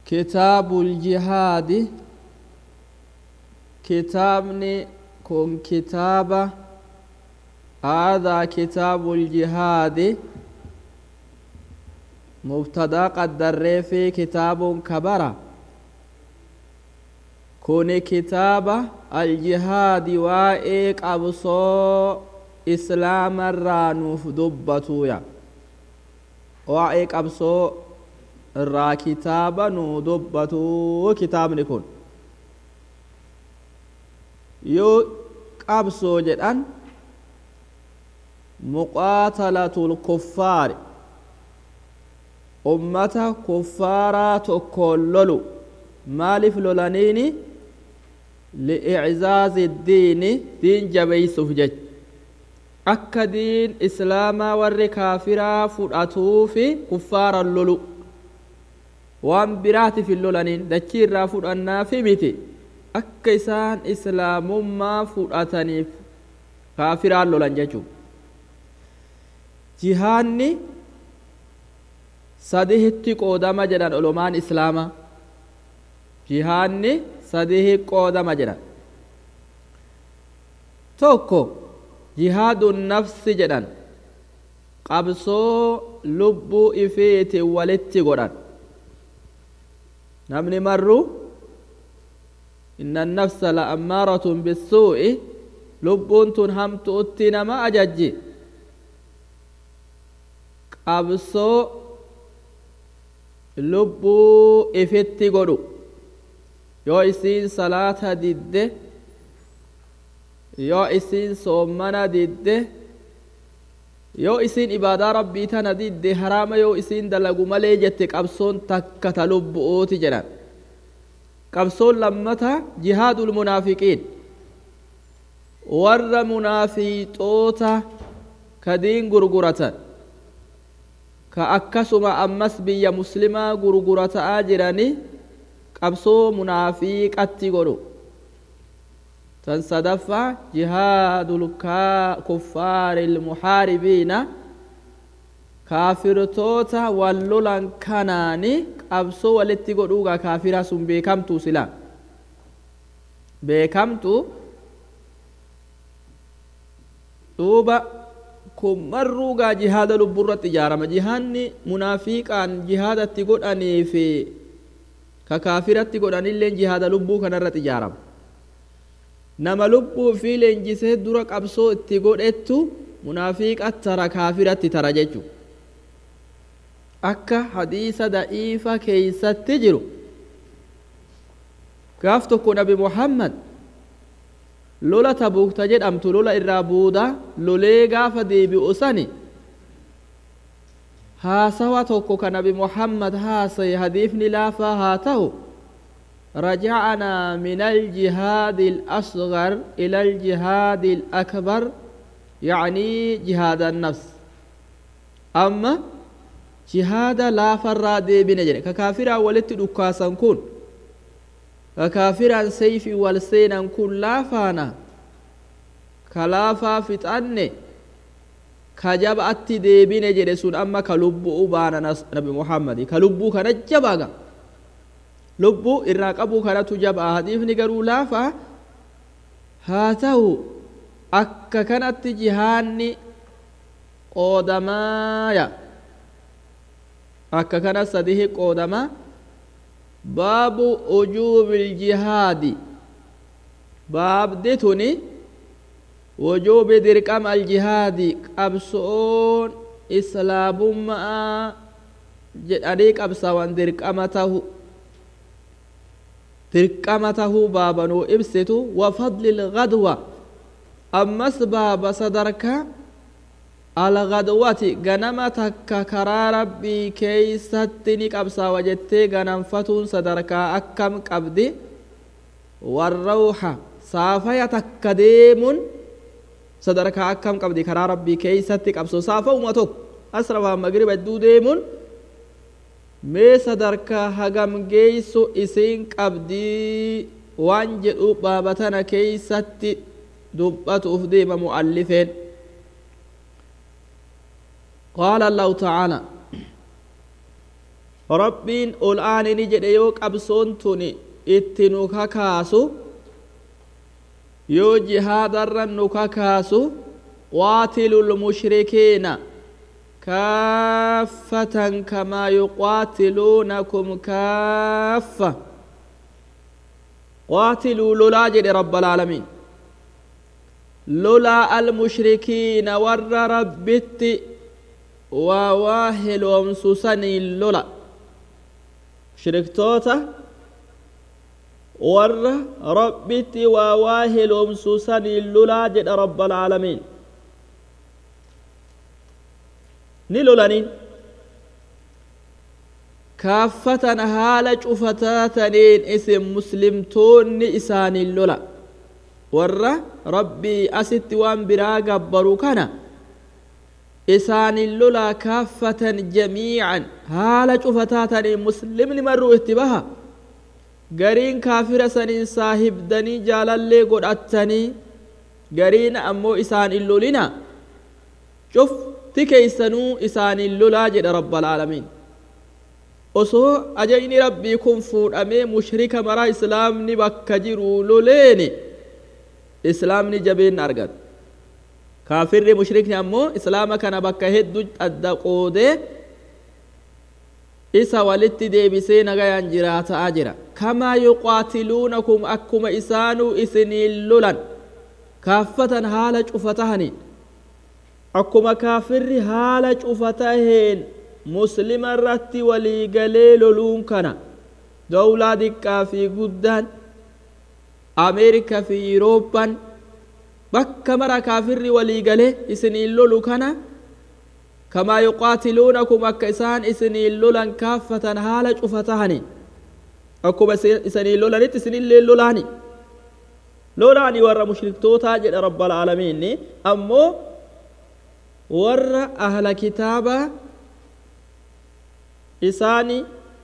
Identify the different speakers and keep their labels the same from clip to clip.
Speaker 1: كتاب الجهاد كتابني كن كتابة هذا كتاب الجهاد مبتدا قدر في كتاب كبرة كون كتابة الجهاد وائق أبصو إسلام الرانوف دبتويا وائق أبصو irraa kitaaba nu dubbatu kitaabni kun yoo qabsoo jedhan muqaatalatul kuffaari ummata kuffaaraa tokkoon lolu maaliif lolaniini li'iczaazi diini diin jabeeysuuf jecha akka diin islaamaa warri kaafiraa fudhatuufi kuffaaran lolu waan biraatiif hin lolaniin dachii irraa fudhannaafi miti akka isaan islaamummaa fudhataniif kaafiraan lolan jechuudha jihaanni sadihitti qoodama jedhan olomaan islaamaa jihaanni sadihi qoodama jedhan tokko jihaadun nafsi jedhan qabsoo lubbuu ifiitiin walitti godhan namni marru inna annafsa la ammaaratun bisuu'i lubbuun tun hamtuutti nama ajajji qabsoo lubbuu ifitti godhu yoo isiin salaata didde yoo isiin soommana didde yoo isiin ibaadaa rabbii tana didde haraama yoo isiin dalagu malee jette qabsoon takka ta lubbu'ooti jedhan qabsoon lammata jihaadul munaafiqiin warra munaafiqoota ka diin gurguratan ka akkasuma ammas biyya muslimaa gurgurataa jirani qabsoo munaafiqatti godhu tan sadaffaa jihaadul kuffaari ilmuhaaribiina kaafirtoota wal lolan kanaani qabsoo walitti godhuugaa kaafira sun beekamtu sila beekamtu duuba kun marruugaa jihaada lubburratti ijaarama jihaanni munaafiqaan jihaadatti godhanii fi ka kaafiratti godhanilleen jihaada lubbuu kanarratti ijaarama nama lubbuu fi leenjisee dura qabsoo itti godhettu munaafiqa tara kaafiratti tara jechu akka hadiisa da'iifa keeysatti jiru gaaf tokko nabi muhammad lola tabuukta jedhamtu lola irraa buuda lolee gaafa deebi'u sani haasawa tokko ka nabi muhammad haasaye hadiifni laafaa haa ta'u رجعنا من الجهاد الأصغر إلى الجهاد الأكبر يعني جهاد النفس أما جهاد لا فرا دي بنجر ككافر ولت دكاسا كون ككافر سيف والسينا كون لا فانا كلافا فتأني كجب أتي دي بنجر سون أما كلبو أبانا نبي محمد كلبو كنجبا lubbuu irraa qabuu kanatu jabaa hadiifni garuu laafa haa ta'u akka kanatti jihaanni qoodamaaya akka kana sadihi qoodama baabu ujuubil jihaadi baabdi tuni wujuubi dirqama aljihaadi qabsoon islaamummaa jedhanii qabsawan dirqama tahu dirqama tahuu baabanuu ibsitu wafadli ilgadwa ammas baaba sadarka algadwati ganama takka karaa rabbii keeysatti ni qabsaawa jettee ganamfatuun sadarkaa akkam qabdi warrawha saafaya takka deemuun sadarkaa akkam qabdi karaa rabbii keeysatti qabso saafa'uma tokko asrafaa magriba hedduu deemuun mee sadarkaa hagam geeysu isiin qabdii waan jedhu baabatana keeysatti dubbatuuf deema mu'allifeen qaala allahu tacaala rabbiin ol aanini jedhe yoo qabsoon tun itti nu kakaasu yoo jihaadarra nu kakaasu qaatilu lmushrikiina kaaffatan kamaa yuqaatiluunakum kaaffa qaatiluu lolaa jedhe rabbalaalamiin lolaa almushrikiina warra rabbitti waa waa heloomsu saniin lola mushriktoota warra rabbitti waa waa heloomsu saniin lolaa jedha rabbalaalamiin ni lolaniin kaaffatan haala cufataataniin isin muslimtoonni isaaniin lola warra rabbii asitti waan biraa gabbaru kana isaanin lolaa kaaffatan jamiican haala cufataataniin muslimni marruu itti baha gariin kaafira saniin saahibdanii jaalallee godhattanii gariin ammoo isaan in lolina cufti keeysanuu isaanin lolaa jedha rabbalaalamiin osoo ajayni rabbii kun fuudhamee mushrika maraa islaamni bakka jiru loleeni islaamni jabeen argata kaafirri mushrikni ammoo islaama kana bakka hedduu adda qoodee isa walitti deebisee nagayaan jiraataa jira kamaa yuqaatiluunakum akkuma isaanuu isiniin lolan kaaffatan haala cufatahaniin akkuma kaafirri haala cufataheen muslima irratti waliigalee loluun kana dawlaa diqqaa fi guddaan ameerikaa fi yurooppaan bakka mara kaafirri waliigalee isiniin lolu kana kamaa yuqaatiluunakum akka isaan isiniin lolan kaaffatan haala cufatahani akkuma isiniin lolanitti isinillee lolaani lolaani warra mushriktootaa jedha rabbalaalamiinni ammoo warra ahla kitaabaa isaani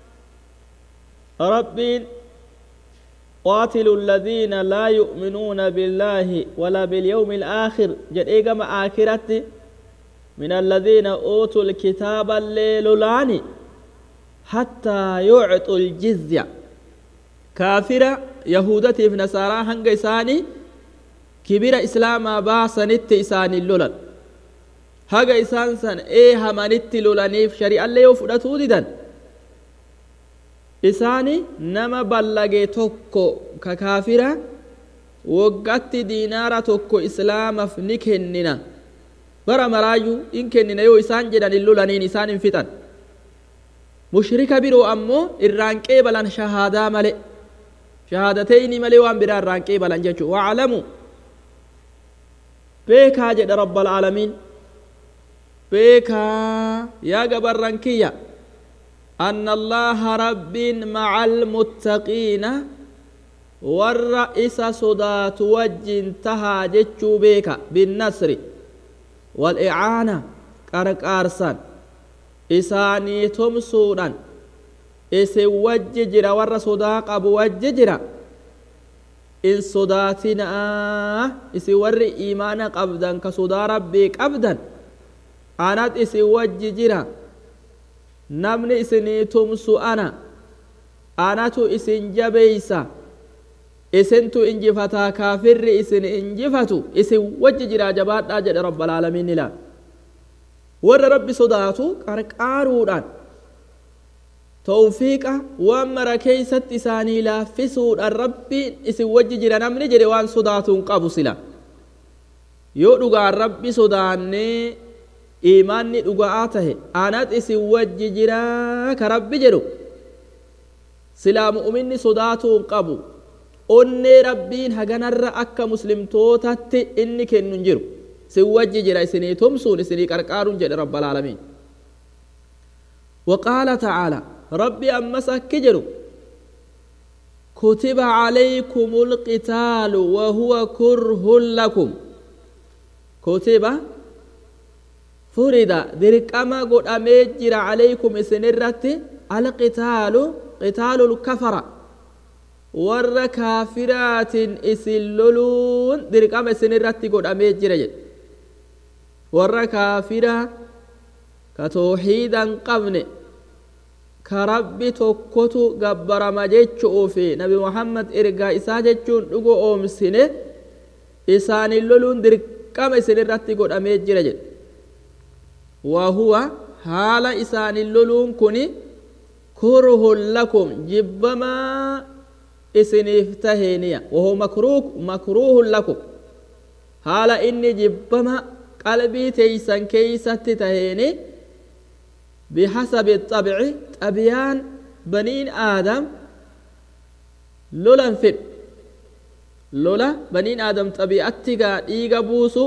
Speaker 1: rabbiin قاتلوا الذين لا يؤمنون بالله ولا باليوم الآخر جد إيقام آخرت من الذين أوتوا الكتاب الليل لاني حتى يعطوا الجزية كافرة يهودة في نصارى هنگ إساني كبير إسلام باسنت إساني اللولن haga isaan san ee hamanitti lolaniif shari'allee yoo fudhatuu didan isaani nama ballage tokko ka kaafira waggatti diinaara tokko islaamaaf ni kennina bara maraayyuu in kennina yoo isaan jedhan hin lolaniin isaan hin fixan mushrika biroo ammoo irraan qeebalan shahaadaa male shahaadateyni malee waan biraa irraan qeebalan jechuu waclamu beekaa jedha rabbalaalamiin beekaa yaa gabarran kiyya أن الله رب مع المتقين والرئيس صدات وجن تها جتشو بيكا بالنصر والإعانة قرقارسان إساني تمسونا إسي وججر ور صداق أبو وججر إن صداتنا إسي ور إيمان قبدا كصدا ربي قبدا أنات إسي وججر namni isinii tumsu ana anatu isin jabeeysa isintu injifataa kaafirri isin injifatu isin wajji jiraa jabaadhaa jedhe rabbalaalamiin ilaal warra rabbi sodaatu qarqaaruudhaan tawfiiqa waan mara keeysatti isaanii laaffisuudhaan rabbiin isin wajji jira namni jedhe waan sodaatuun qabu sila yoo dhugaan rabbi sodaannee imaanni dhuga'aa tahe anat isin wajji jiraa ka rabbi jedhu silaa mu'minni sodaatuun qabu onnee rabbiin haganarra akka muslimtootatti inni kennu hin jiru isin wajji jira isinii tumsuun isinii qarqaaruun jedhe rabbalaalamiin وقال تعالى ربي أمس أكجر كتب عليكم القتال وهو كره لكم كتب فرد درقما قد أميجر عليكم إسنرت القتال قتال الكفر ور كافرات إسللون درقما إسنرت قد أميجر ور كافرة كتوحيدا قبن ka rabbi tokkotu gabbarama jechuufi nabi muhammad ergaa isaa jechuun dhugo oomsine isaanin loluun dirqama isin irratti godhamee jira jedhe wahuwa haala isaanin loluun kun kurhun lakum jibbamaa isiniif taheeniya wahuwa makruuhun lakum haala inni jibbama qalbii teeysan keeysatti taheeni bihasabi xabci xabiyaan baniin aadam lolan fedhu lola baniin aadam xabi'atti gaa dhiiga buusu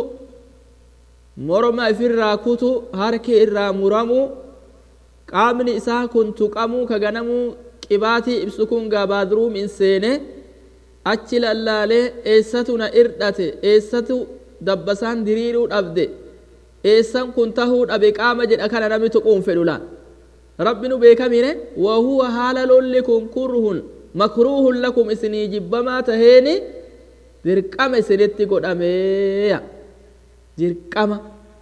Speaker 1: morma ifirraa kutu harki irraa muramu qaamni isaa kun tuqamuu ka ganamuu qibaatii ibsu kun gaa baadruum in seene achi lallaalee eessatu na irdhate eessatu dabbasaan diriiruu dhabde eessan kun tahuu dhabe qaama jedha kana namni tuquun fedhu laan rabbi nu beekamine wahuwa haala lolli kun kurhun makruuhun lakum isinii jibbamaa taheeni dirqama isinitti godhameeya dirqama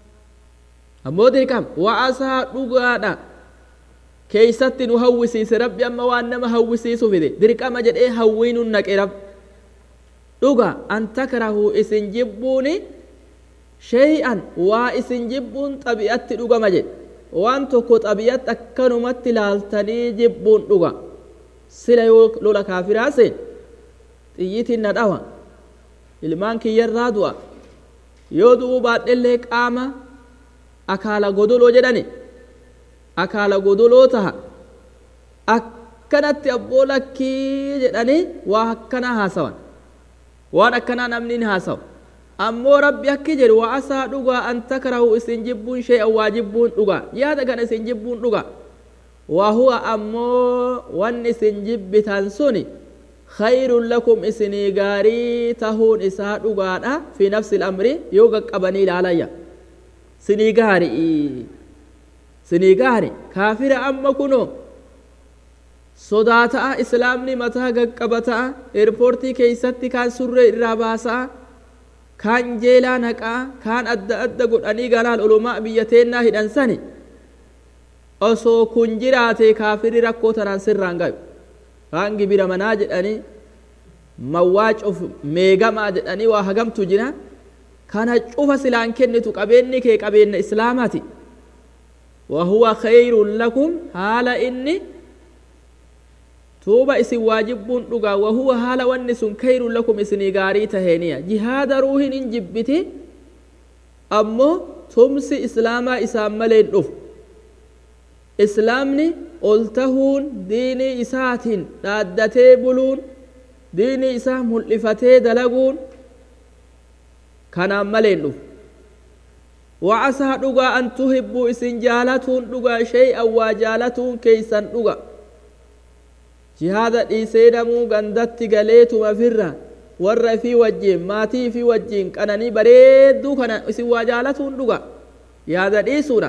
Speaker 1: ammoo dirqama wa'asaa dhugaadha keeysatti nu hawwisiise rabbi amma waan nama hawwisiisu fide dirqama jedhee hawwii nun naqe rab dhuga an takrahu isin jibbuuni shay'an waa isin jibbuun xabi'atti dhugama jedhe waan tokko xabi'atti akkanumatti laaltanii jibbuun dhuga sila yoo lola kaafiraa seen xiyyitiin na dhawa ilmaan kiyyarraa du'a yoo du'uu baadhellee qaama akaala godoloo jedhani akaala godoloo taha akkanatti abboo lakkii jedhanii waa akkanaa haasawan waan akkanaa namni hin haasawu ammoo rabbi akki jedhu waa asaa dhugaa an takrahu isin jibbuun shay'an waa jibbuun dhugaa yaada kana isin jibbuun dhugaa waa huwa ammoo wanni isin jibbitan suni khayrun lakum isinii gaarii tahuun isaa dhugaadha fi nafsi lamri yoo qaqqabanii ilaalayya sinii gaari sinii gaari kaafira amma kuno sodaata'a islaamni mataa gaqqabata'a eerpoortii keeysatti kaan surree irraa baasa'a kaan jeelaa naqaa kaan adda adda godhanii galaal olumaa biyya teennaa hidhan sani osoo kun jiraate kaafirri rakkoo tanaan sirraan gayu kaan gibira manaa jedhanii mawwaa cuf meegamaa jedhanii waa hagamtu jira kana cufa silaan kennitu qabeenni kee qabeenna islaamaati wahuwa khayrun lakum haala inni tuuba isin waajibbuun dhugaa wahuwa haala wanni sun kayrun lakum isinii gaarii taheeniya jihaada ruuhin hin jibbiti ammoo tumsi islaamaa isaan maleen dhufu islaamni ol tahuun diinii isaatiin dhaaddatee buluun diinii isaa mul'ifatee dalaguun kanaan maleen dhufu wacasaa dhugaa an tuhibbuu isin jaalatuun dhugaa shay'an waa jaalatuun keeysan dhuga jihaada dhiisee namuu gandatti galeetuma firra warra fi wajjiin maatii fi wajjiin qananii bareedduu kana isin waa jaalatuun dhuga yaada dhiisuudha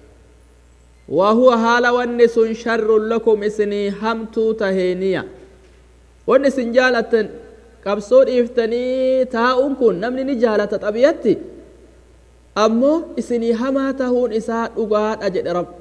Speaker 1: wahuwa haala wanni sun sharrun lakum isinii hamtuu taheeniya wanni isin jaalattan qabsoo dhiiftanii taa'uun kun namni ni jaalata xabiyatti ammoo isinii hamaa tahuun isaa dhugaadha jedhe rab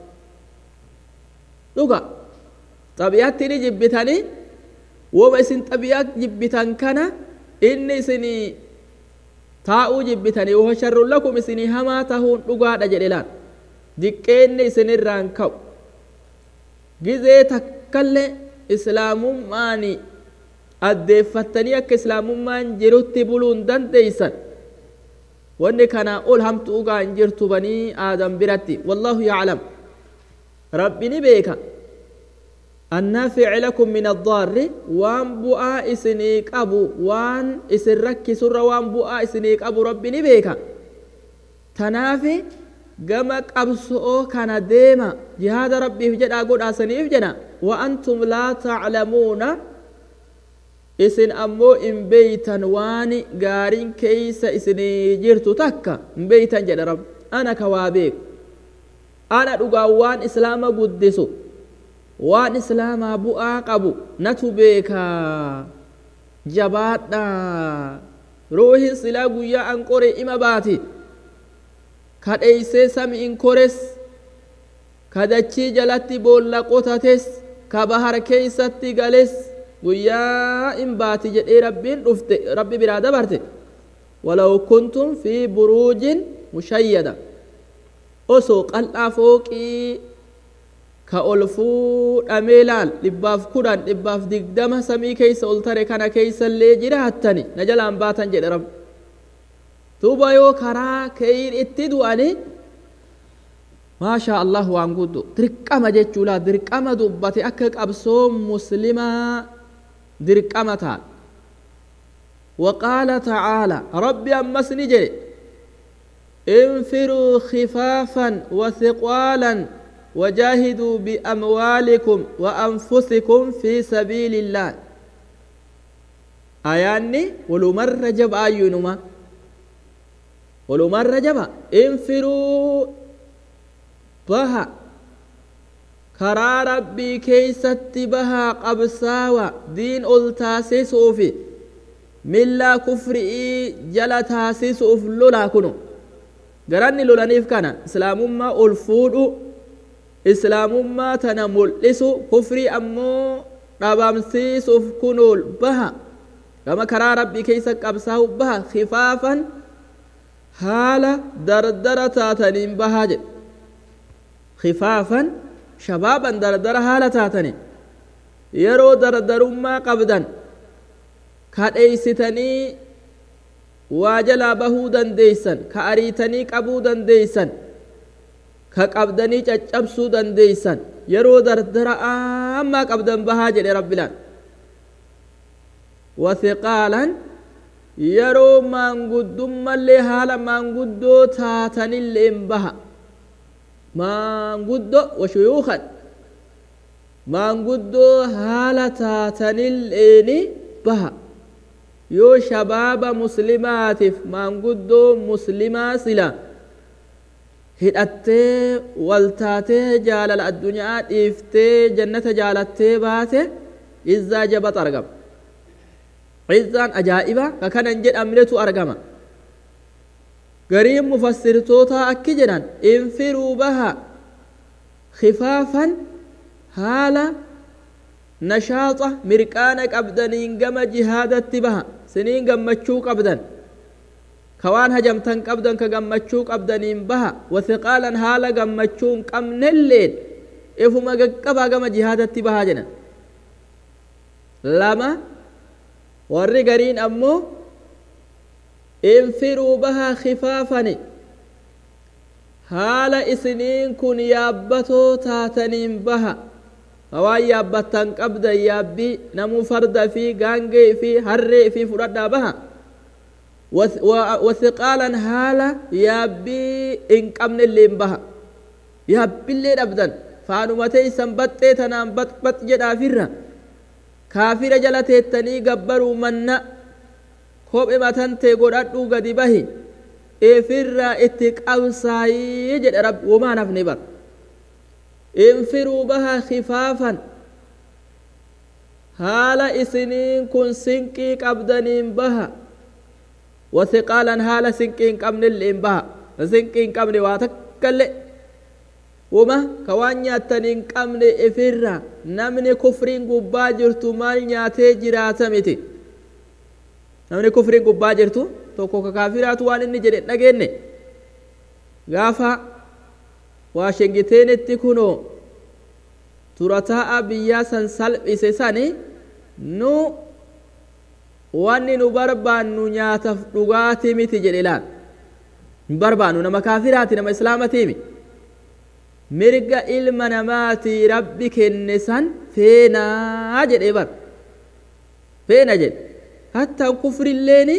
Speaker 1: dhuga xabiyaatti ni jibbitanii woma isin xabiyaa jibbitan kana inni isinii taa'uu jibbitanii waho sharrun lakum isinii hamaa tahuun dhugaadha jedhe laan diqqeenni isinirraan ka'u gizee takkallee islaamummaani addeeffattanii akka islaamummaan jirutti buluun dandeeysan wanni kanaa ol hamtuu gaa hin jirtu banii aadam biratti wallahu yaclam rabbi ni beeka النافع لكم من الضار وان بؤا اسني قبو وان اسن ركي سر وان بؤا اسني قبو ربي نبيكا تنافي gama qabso'oo kana deema jihaada rabbiif jedhaa godhaasaniif jedha wa antum laa taclamuuna isin ammoo hin beeytan waan gaariin keeysa isinii jirtu takka hin beeytan jedha rab ana ka waa beeku ana dhugaan waan islaama guddisu waan islaamaa bu'aa qabu natu beekaa jabaadha ruuhin silaa guyyaa an qore ima baati kadheeysee sami'in kores ka dachii jalatti boolla qotates ka bahar keeysatti gales guyyaa in baati jedhee rabbiin dhufte rabbi biraa dabarte walaw kuntum fi buruujin mushayyada osoo qal'aa fooqii ka ol fuudhamee laal dhibbaaf kudhan dhibbaaf digdama samii keeysa ol tare kana keeysallee jiraattani na jalaan baatan jedhe rabbi duuba yoo karaa keeyin itti du'ani maashaa allah waan guddu dirqama jechuudha dirqama dubbate akka qabsoo muslimaa dirqama taal وقال تعالى ربي أمس نجري انفروا خفافا وثقالا وجاهدوا بأموالكم وأنفسكم في سبيل الله آياني ولو مرة جب آيونما ولو مرة جب انفروا بها كرا ربي كيست بها قبساوة دين ألتاسي صوفي ملا كفرئي جلتاسي صوف لولا كنو garanni lolaniif kana islaamummaa ol fuudhu islaamummaa tana mul'isu kufrii ammoo dhabamsiisuuf kunuul baha gama karaa rabbii keeysa qabsaa'u baha khifaafan haala dardara taataniin bahaa jedhe khifaafan shabaaban dardara haala taataniin yeroo dardarummaa qabdan kadheeysitanii waa jalaa bahuu dandeeysan ka ariitanii qabuu dandeeysan ka qabdanii caccabsuu dandeeysan yeroo dardara ammaa qabdan bahaa jedhe rabbilaan wathiqaalan yeroo maanguddummallee haala maanguddoo taatanilleen baha maanguddo washuyuukan maanguddoo haala taatanilleeni baha yoo shabaaba muslimaatiif maanguddoo muslimaa sila hidhattee waltaatee jaalala addunyaa dhiiftee jannata jaalattee baate izzaa jabat argama izzaan ajaa'iba ka kanan jedhamnetu argama gariin mufassirtootaa akki jedhan infiruu baha khifaafan haala nashaaxa mirqaana qabdaniin gama jihaadatti baha siniin gammachuu qabdan ka waan hajamtan qabdan ka gammachuu qabdaniin baha wathiqaalan haala gammachuu hin qabnelleen ifuma gaqqabaa gama jihaadatti bahaa jedhan lama warri gariin ammoo infiruu bahaa khifaafani haala isiniin kun yaabbatoo taataniin baha waan yaabbattan qabdan yaabbii namuu farda fi gaangee fi harree fi fudhadhaa baha wasiqaalan haala yaabbii hin qabnelleen baha yaabbillee dhabdan faanuma teeysan baxxee tanaan baxbax jedhaafirra kaafira jala teettanii gabbaruu manna kophe matantee godhadhuu gadi bahi eefirraa itti qabsaayii jedhe rabbi womaan hafne bara انفروا بها خفافا haala isiniin kun sinqii qabdaniin baha wasiqaalan haala sinqii hin qabnelleen baha sinqii hin qabne waa takkaillee wuma ka waan nyaattan hin qabne ifirra namni kufriin gubbaa jirtu maal nyaatee jiraata miti namni kufriin gubbaa jirtu tokko ka kaafiraatu waan inni jedhe dhageenne gaafa waa shengiteenitti kunoo turataa'a biyyaa san salphise sani nu wanni nu barbaannu nyaataaf dhugaatii miti jedhe laal hin barbaannu nama kaafiraati nama islaamatiimi mirga ilma namaatii rabbi kenne san feenaa jedhee bar feena jedhe hattaan kufrilleeni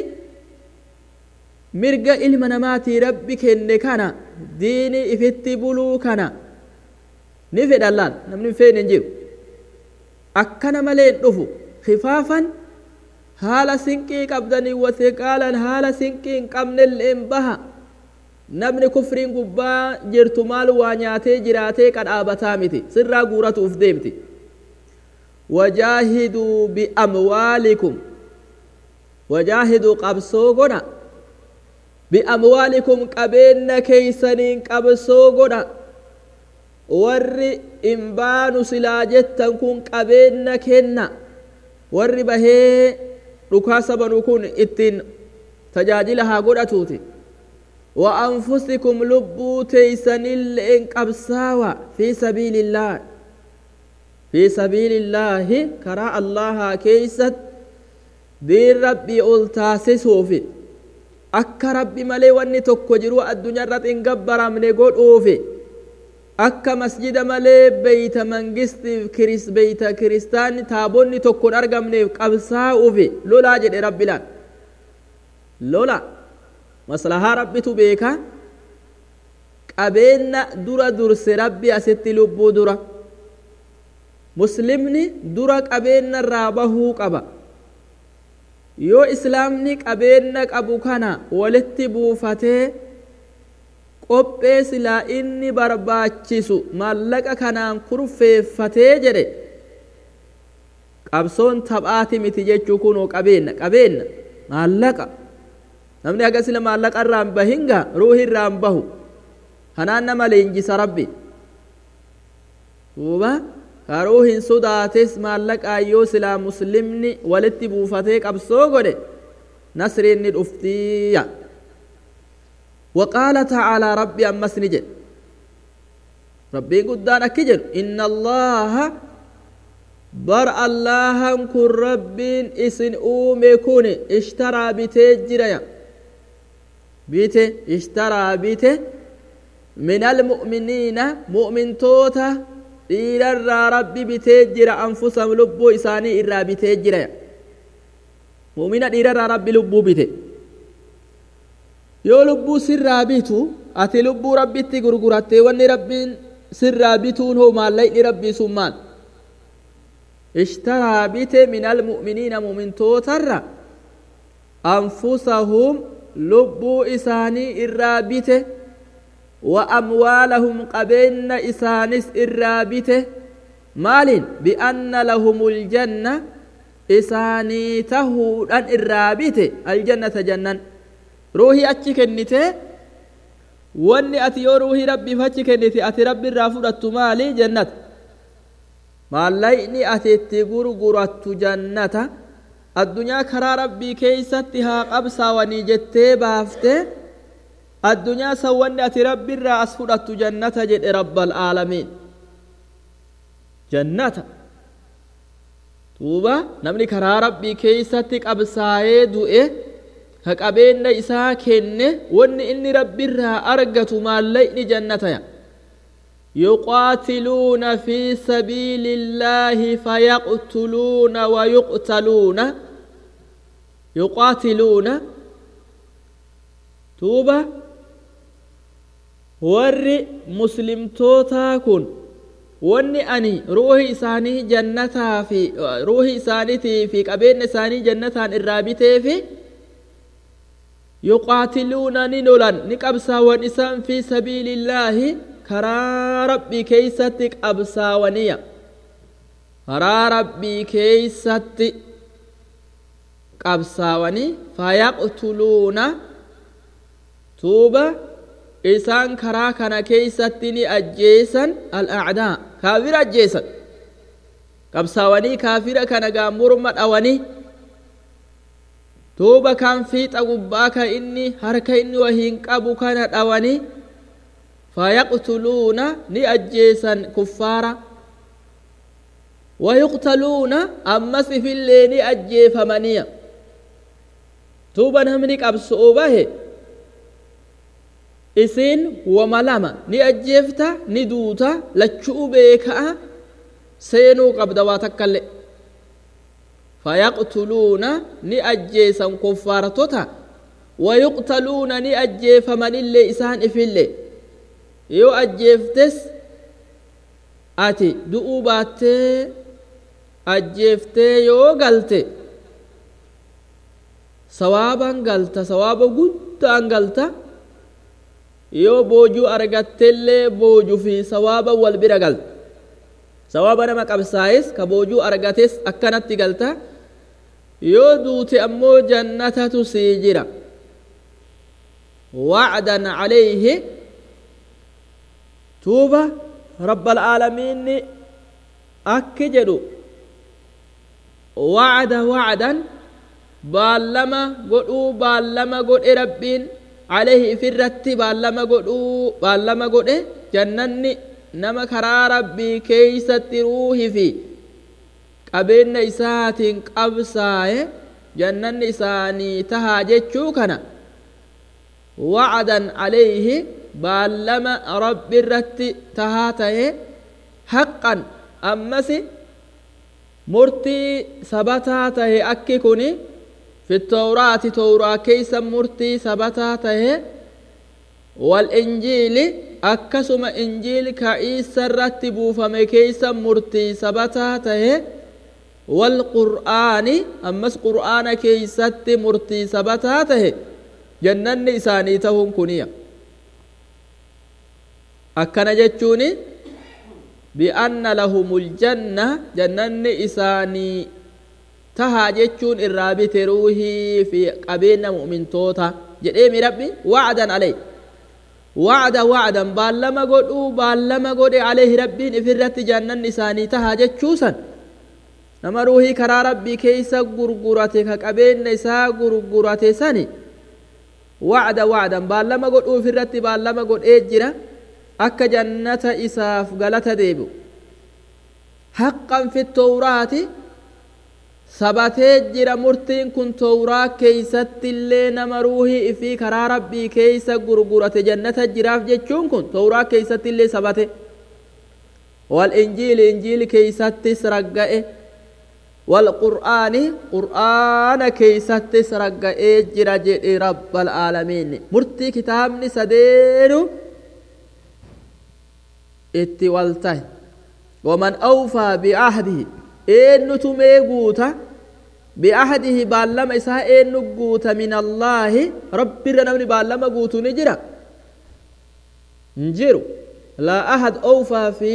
Speaker 1: mirga ilma namaatii rabbi kenne kana diini ifitti buluu kana ni fedhan laal namni feene hin jiru akkana malee hin dhufu khifaafan haala sinqii qabdanii wasiqaalan haala sinqii hin qabnelleen baha namni kufriin gubbaa jirtu maal waa nyaatee jiraatee qadhaabataa miti sirraa guuratuuf deemti wajaahiduu biamwaalikum wajaahiduu qabsoo godha biamwaalikum qabeenya keeysaniin qabsoo godha warri hin baanu silaa jettan kun qabeenna kenna warri bahee dhukaasa banu kun ittiin tajaajila haa godhatuuti wa anfusikum lubbuu teeysanilleen qabsaawa fi sabiilillaa fi sabiilillaahi karaa allahaa keeysat diin rabbii ol taasisuufi akka rabbi malee wanni tokko jiru addunyaarratti hin gabbaramne godhuufi akka masjida malee beeyta mangistiif kiris beeyta kiristaanni taabonni tokko hin argamneef qabsaa'uufi lolaa jedhe rabbilaan lola maslahaa rabbitu beeka qabeenna dura durse rabbi asitti lubbuu dura muslimni dura qabeenna irraa bahuu qaba yoo islaamni qabeenna qabu kana walitti buufatee qophee silaa inni barbaachisu maallaqa kanaan kurfeeffatee jedhe qabsoon taphaati miti jechuu kunoo qabeenna qabeenna maallaqa namni haga sila maallaqa irraan bahinga ruuhi irraan bahu kanaan nama leenjisa rabbi duuba karuu hin sodaates maallaqaan yoo silaa muslimni walitti buufatee qabsoo godhe nasriin ni dhuftiya وقال تعالى ربي أمس نجد ربي قدان أكجد إن الله بر الله كن رب إسن أومي كون اشترى بتجرى بيته اشترى بيته من المؤمنين مؤمن توتا dhiirarraa rabbi bitee jira anfusahum lubbuu isaanii irraa bitee jira mu'mina dhiirarraa rabbi lubbuu bite yoo lubbuu sirraa bitu ati lubbuu rabbitti gurgurattee wanni rabbiin sirraa bituun hoo maallaqni rabbii sun maal ishtaraa bite min almu'miniina mu'mintootarra anfusahum lubbuu isaanii irraa bite وأموالهم قبين إسانس إرابته مال بأن لهم الجنة إساني تهود أن إرابته الجنة جنة روحي أتشي كنته واني أتي روحي ربي فأتشي كنته أتي ربي رافضت مالي جنة ماليني أتي تقر قرأت جنة الدنيا كرا ربي كيستها قبسا ونجتي بافته addunyaa san wanni ati rabbi irraa as fudhattu jannata jedhe rabbal aalamiin jannata duuba namni karaa rabbii keeysatti qabsaa'ee du'e ka qabeenya isaa kenne wanni inni rabbi irraa argatu maallaqni jannataya يقاتلون في سبيل الله فيقتلون ويقتلون يقاتلون توبه warri muslimtootaa kun wanni ani ruuhi isaanii jannataa fi ruuhi isaaniitii fi qabeenya isaanii jannataan irraa bitee fi yuqaatiluuna ni lolan ni qabsaawan isaan fi sabiilillaahi karaa rabbii keeysatti qabsaawaniya karaa rabbii keeysatti qabsaawanii fayaqtuluuna tuuba isaan karaa kana keeysatti ni ajjeesan al'acdaa kaafira ajjeesan qabsaawanii kaafira kana gaa morma dhawanii duuba kan fiixa gubbaa ka inni harka inni wahiin qabu kana dhawanii fayaqtuluuna ni ajjeesan kuffaara wayuqtaluuna ammas ifillee ni ajjeefamaniya duuba namni qabso'u bahe isiin wama lama ni ajjeefta ni duuta lachuu beeka'a seenuu qabda waa takkaillee fayaqtuluuna ni ajjeesan kuffaartota wayuqtaluuna ni ajjeefamanillee isaan ifillee yoo ajjeeftes ati du'uu baattee ajjeeftee yoo galte sawaaban galta sawaaba guddaan galta yoo boojuu argattellee boojuu fi sawaaba wal bira galta sawaaba nama qabsaa'es ka boojuu argates akkanatti galta yoo duute ammoo jannatatu sii jira wacdan calayhi tuuba rabbal aalamiinni akki jedhu wacda wacdan baallama godhuu baallama godhe rabbiin alayhi ifirratti baallama godhuu baallama godhe jannanni nama karaa rabbii keeysatti ruuhi fi qabeenya isaatiin qabsaaye jannanni isaanii tahaa jechuu kana wacdan alayhi baallama rabbi irratti tahaa tahe haqqan ammas murtii sabataa tahe akki kun fi tawraati tawraa keeysa murtii sabataa tahe walinjiili akkasuma injiil ka iisa irratti buufame keeysa murtii sabataa tahe والقرآن أمس قرآن كي ست مرتي سبتاته جنن إساني تهم كنيا أكنا جتشوني بأن لهم الجنة جنن إساني تها جتشون الرابط روحي في قبيلنا مؤمن توتا جديمي ربي وعدا عليه وعدا وعدا بالما قدوا بالما قد عليه ربي إفرت جنن إساني تها جتشوسا nama ruuhii karaa rabbii keeysa gurgurate ka qabeenya isaa gurgurate sani wacda wacdan baallama godhuuf irratti baallama godhee jira akka jannata isaaf galata deebi'u haqqan fi towraati sabatee jira murtiin kun towraa keeysatti illee nama ruuhii ifii karaa rabbii keeysa gurgurate jannata jiraaf jechuun kun towraa keeysatti illee sabate wal injiili injiili keeysattis ragga'e والقرآن قرآن كيست سرق إجر جئ رب العالمين مرتي كتاب سدير اتوالته ومن أوفى بعهده إن تميقوتا بعهده بالما إساء إن قوتا من الله رب رنمني بالما قوتو نجرا نجرو لا أحد أوفى في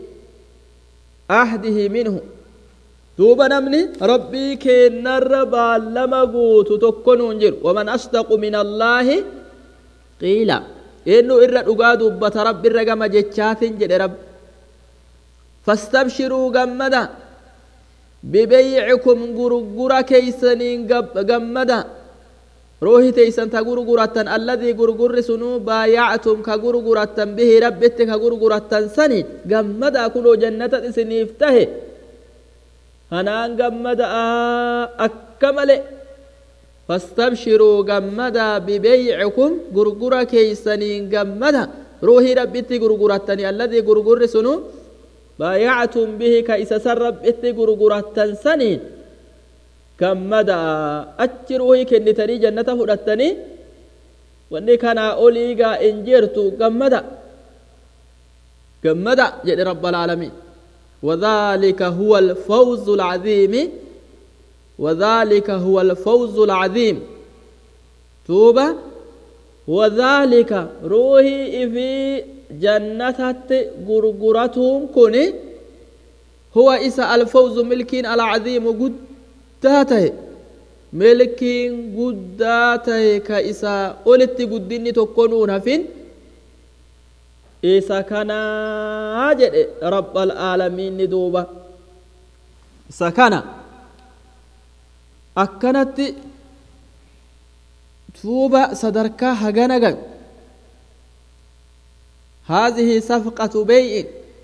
Speaker 1: عهده منه duuba namni rabbii keennarra baallama guutu tokko nuun jiru waman asdaqu min allaahi qiila eenyu irra dhugaa dubbata rabbi irra gama jechaatin jedhe rabbi fastabshiruu gammada bibeycikum gurgura keeysaniin gammada ruuhi teeysan ta gurgurattan alladii gurgurri sunuu baayactum ka gurgurattan bihi rabbitti ka gurgurattan saniin gammada kunoo jannata isiniif tahe kanaan gammada'a akka male fastabshiruu gammada bibeycikum gurgura keeysaniin gammada ruuhii rabbitti gurgurattani alladii gurgurri sunu baayactum bihi ka isa san rabbitti gurgurattan saniin gammada'a achi ruuhii kennitanii jannata fudhattanii wanni kanaa oliigaa in jirtu gammada gammada jedhe rabbalaalamiin وذلك هو الفوز العظيم وذلك هو الفوز العظيم توبة وذلك روحي في جنة غرغرتهم كوني هو إسا الفوز ملكين العظيم قداته ملكين قداته كإسا قلت قدني تكونون فين isa kanaa jedhe rabbal aalamiinni duuba isa kana akkanatti tuuba sadarkaa hagana gan هذه صفقة بيع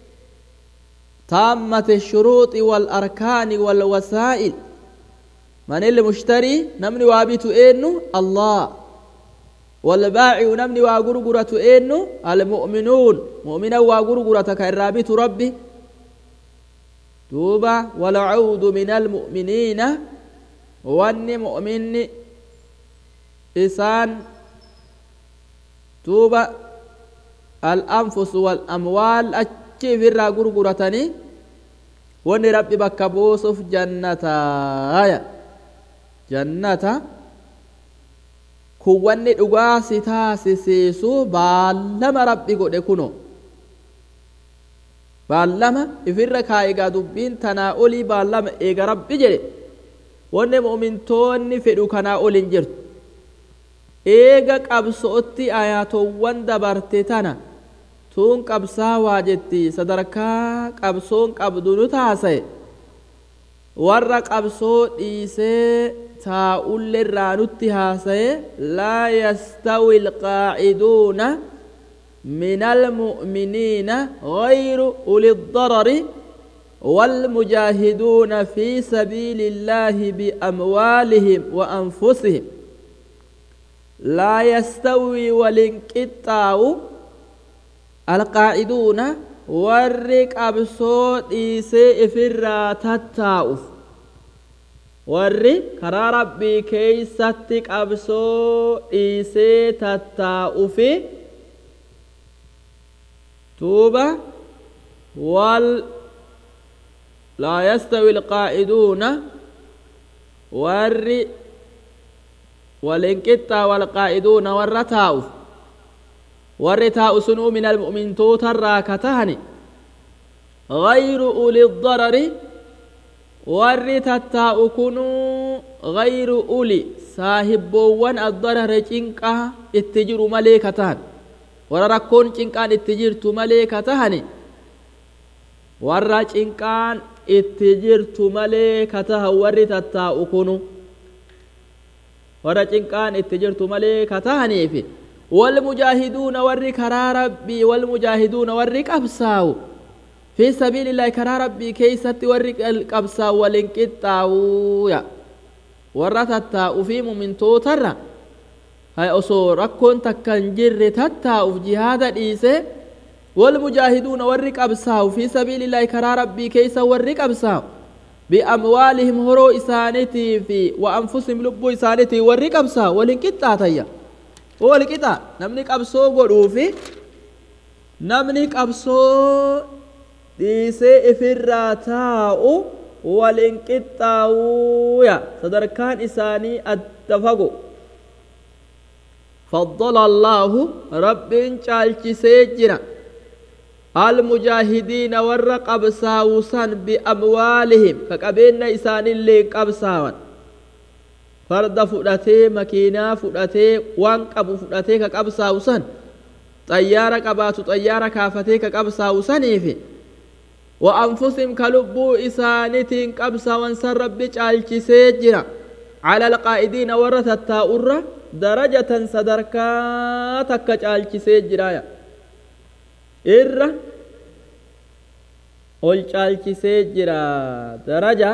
Speaker 1: تامة الشروط والأركان والوسائل من المشتري نمني وابيت إنه الله والبائع نمني وغرغرة إنه المؤمنون مؤمنا وغرغرة كالرابط ربي توبة والعود من المؤمنين وان مؤمن إسان توبة الأنفس والأموال أجي في الرا غرغرتني وان ربي بكبوسف جنة آية جنة kun wanni dhugaa si taasisiisu baallama rabbi godhe kuno baallama ifirra kaa'igaa dubbiin tanaa olii baallama eega rabbi jedhe wanni mu'mintoonni fedhu kanaa ol hin jirtu eega qabsootti ayaatowwan dabarte tana tuun qabsaawaa jetti sadarkaa qabsoon qabdu nu taasa'e warra qabsoo dhiisee taa'ulle irraa nutti haasaye laa yastawi alqaaciduuna من المؤمنين غير أولي الضرر والمجاهدون في سبيل الله بأموالهم وأنفسهم لا يستوي والانقطاع القاعدون warri qabsoo dhiisee ifirraa tattaa'uuf warri karaa rabbii keeysatti qabsoo dhiisee tattaa'ufi توبة وال لا يستوي القائدون ور والانقطة والقائدون والرتاؤف والرتاء سنو من المؤمن توتر كتهني غير أولي الضرر والرتاء كنوا غير أولي صاحبوان الضرر جنكا اتجر مليكتان warra rakkoon cinqaan itti jirtu malee ka tahani warra cinqaan itti jirtu malee ka tahan warri tattaa'u kunu warra cinqaan itti jirtu malee ka tahaniifi والمجاهدون وري كرا ربي والمجاهدون وري قبساو في سبيل الله كرا ربي كيست وري قبساو ولنقطاو يا ورتتا في من توتر hay osoo rakkoon takka hin jirre tattaa'uuf jihaada dhiise walmujaahiduuna warri qabsaa'u fi sabiilillaahi karaa rabbii keeysa warri qabsaa'u biamwaalihim horoo isaanitii fi wa anfusihim lubbuu isaanitii warri qabsaa'u walin qixxaatayya wal qixa namni qabsoo godhuufi namni qabsoo dhiisee ifirraa taa'u walin qixxaawuya sadarkaan isaanii adda fago فضل الله رب چالچي سيجنا المجاهدين ورقب ساوسا بأموالهم كقبين إسان اللي قبساوان فرد فؤلتي مكينة فؤلتي وان قب فؤلتي كقب ساوسا طيارة قبات طيارة كافتي كقب ساوسا في وأنفسهم كلبو إسانتين قبساوان سر رب چالچي سيجنا على القائدين ورث التاؤرة darajatan sadarkaa takka caalchisee jiraaya irra ol caalchisee jira daraja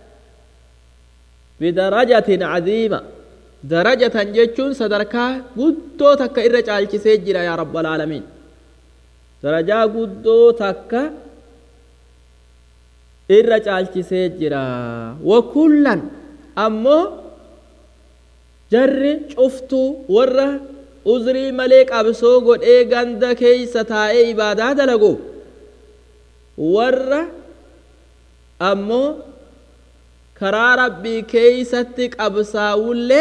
Speaker 1: bidarajatin cadiima darajatan jechuun sadarkaa guddoo takka irra caalchisee jira yaa rabbal aalamiin darajaa guddoo takka irra caalchisee jira wakullan ammoo jarri cuftuu warra uzrii malee qabsoo godhee ganda keeysa taa'ee ibaadaa dalagu warra ammoo karaa rabbii keeysatti qabsaawullee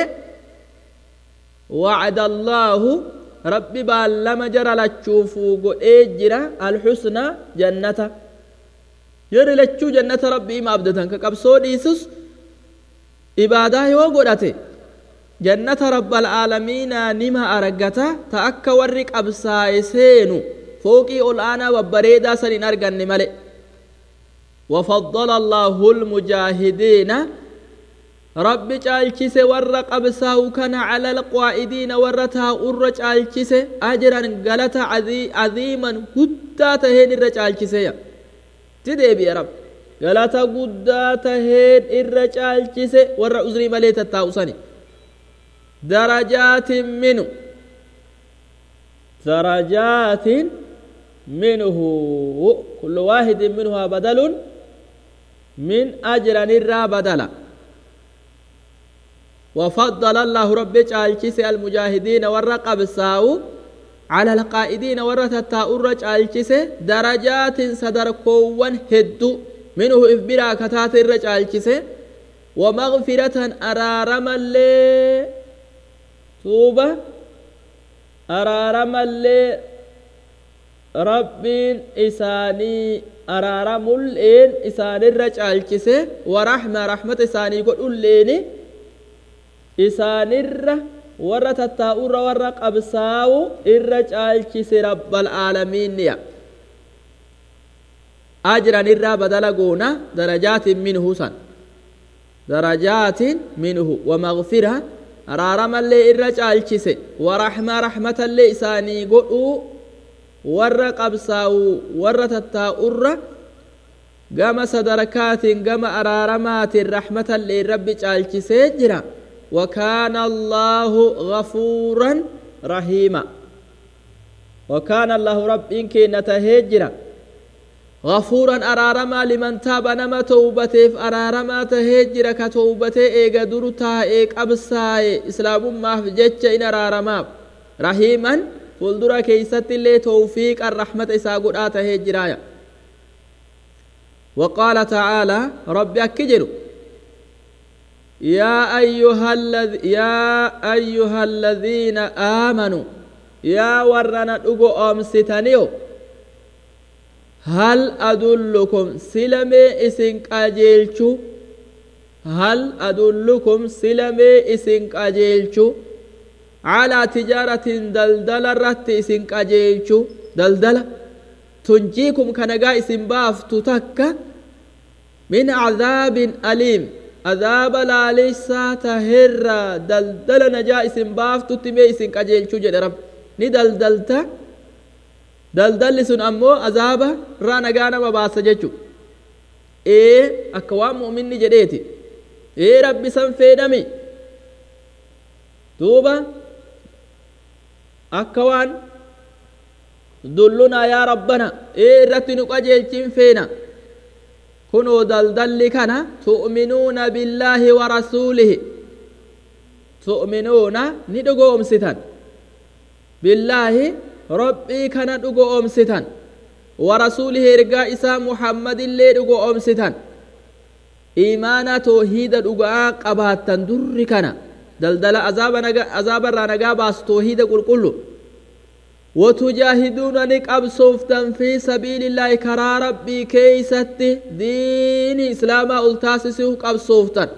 Speaker 1: wacda allaahu rabbi baallama jara lachuufuu godhee jira alxusna jannata yerri lachuu jannata rabbii ima abdatan ka qabsoo dhiisus ibaadaa yoo godhate jannata rabbal aalamiinaa nima argata ta akka warri qabsaa'e seenu fooqii ol aanaa babbareedaa san hin arganne male وفضل الله المجاهدين رب جالچس ور قبساو كان على القائدين ورتا ور جالچس اجرا غلط عظيما غدا تهين ر جالچس يا تدي بي رب غلط غدا تهين ر جالچس ور عذري مليت تاوسني درجات منه درجات منه كل واحد منها بدل من أجر الرا بدلا وفضل الله رب جالكيس المجاهدين والرقب ساو على القائدين ورثة جالكيس درجات صدر كون هدو منه إفبرا كتات الرجالكيس ومغفرة أرارما اللي توبة أرارما اللي ربين إساني araaramulleen isaanirra caalchise warahma rahmata isaanii godhulleeni isaanirra warra tattaa'urra warra qabsaa'u irra caalchise rabbal aalamiinniya ajran irraa badala goona darajaatin minhu san darajaatin minhu wamagfira araaramallee irra caalchise waraxma raxmatallee isaanii godhuu warra qabsaa'u warra tattaa'urra gama sadarkaatiin gama araaramaatiin raxmatallee rabbi caalchisee jira وكان الله غفورا رحيما وكان الله رب إنك نتهجر غفورا أرارما لمن تاب نما توبته أرارما تهجر كتوبته إيغا درتا إيق أبساي إسلام ما في جتش إن أرارما رحيما فلدرا كيست اللي توفيق الرحمة إساقود آتهجرايا وقال تعالى ربي أكجروا يا أيها الذي يا أيها الذين آمنوا يا ورنا دغو أمستنيو هل أدلكم سلمي إسن قاجيلشو هل أدلكم سلمي إسن قاجيلشو على تجارة دلدل الرت إسن قاجيلشو دلدل تنجيكم كنغا إسن بافتو تكا من عذاب أليم azaaba laalessaa taherra daldala najaa isin baaftutti mee isin qajeelchuu jedhe rab ni daldalta daldalli sun ammoo azaaba irraa nagaa nama baasa jechu ee akka waan mu'minni jedheeti ee rabbi san fedhami duuba akka waan dullunaa yaa rabbana ee irratti nu qajeelchin feena kunoo daldalli kana tu'minuuna billaahi wa rasuulihi tu'minuuna ni dhugoomsitan billaahi rabbii kana dhugoomsitan wa rasuulihi ergaa isaa muhammadillee dhugoomsitan iimaana toohiida dhugaa qabaattan durri kana daldala azaaba irraa nagaa baasu toohiida qulqullu وتجاهدون نقبصوفتن في سبيل الله كرا ربي كيست دين إسلام ألتاسسه قبصوفتن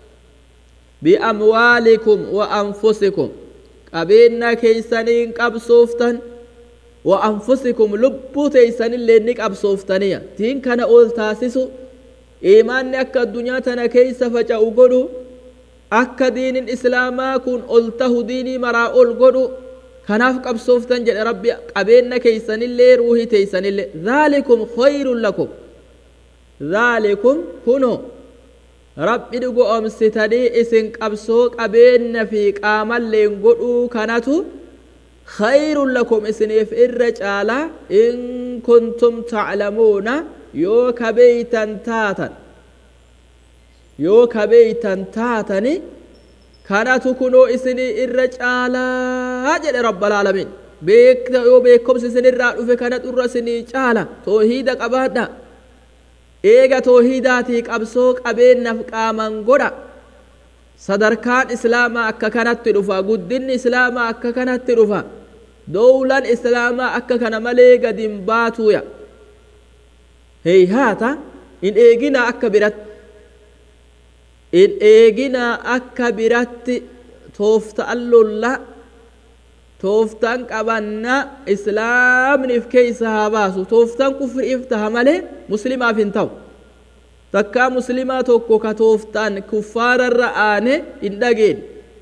Speaker 1: بأموالكم وأنفسكم قبينا كيسانين قبصوفتن وأنفسكم لبو تيسان اللي نقبصوفتنية دين كان ألتاسسه إيمان أكا الدنيا تنا كيس فجأوا قلوا أكا دين الإسلام كن ألته ديني مرا قلوا kanaaf qabsooftan jedhe rabbi qabeenya keeysanillee ruuhii teeysanillee dhaalikum khayrun lakum dhaalikum kuno rabbi dhugoomsitanii isin qabsoo qabeenya fi qaamalleen godhuu kanatu khayrun lakum isiniif irra caala in kuntum taclamuuna yoo kabeeytan taatan yoo kabeeytan taatani kanatu kunoo isinii irra caalaa jedhe rabbalaalamiin beekta yoo beekomsi isinirraa dhufe kana xurra isinii caala toohiida qabaadha eega toohiidaatii qabsoo qabeennaaf qaaman godha sadarkaan islaamaa akka kanatti dhufa guddinni islaamaa akka kanatti dhufa dowlan islaamaa akka kana malee gadin baatuuya heeyhaata in eegina akka biratti in eegina akka biratti tooftaan lolla tooftaan qabanna islaamniif keeysa haa baasu tooftaan kufriif taha malee muslimaaf hin ta'u takkaa muslimaa tokko ka tooftaan kuffaararra aane hin dhageen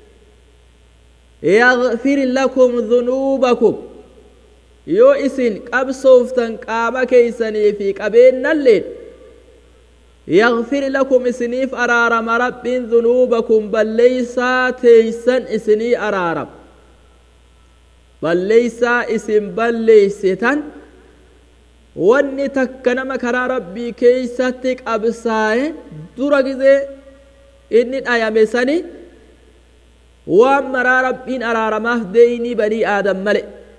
Speaker 1: yaghfir lakum dhunuubakum yoo isin qabsooftan qaama keeysanii fi qabeennalleen يغفر لكم إسنيف أرارم رب ذنوبكم بل ليس تيسن إسني أرارم بل ليس اسم بل ليستن wanni takka nama karaa rabbii keeysatti qabsaaye dura gize inni dhayame sani waan maraa rabbiin araaramaaf deeynii banii aadam male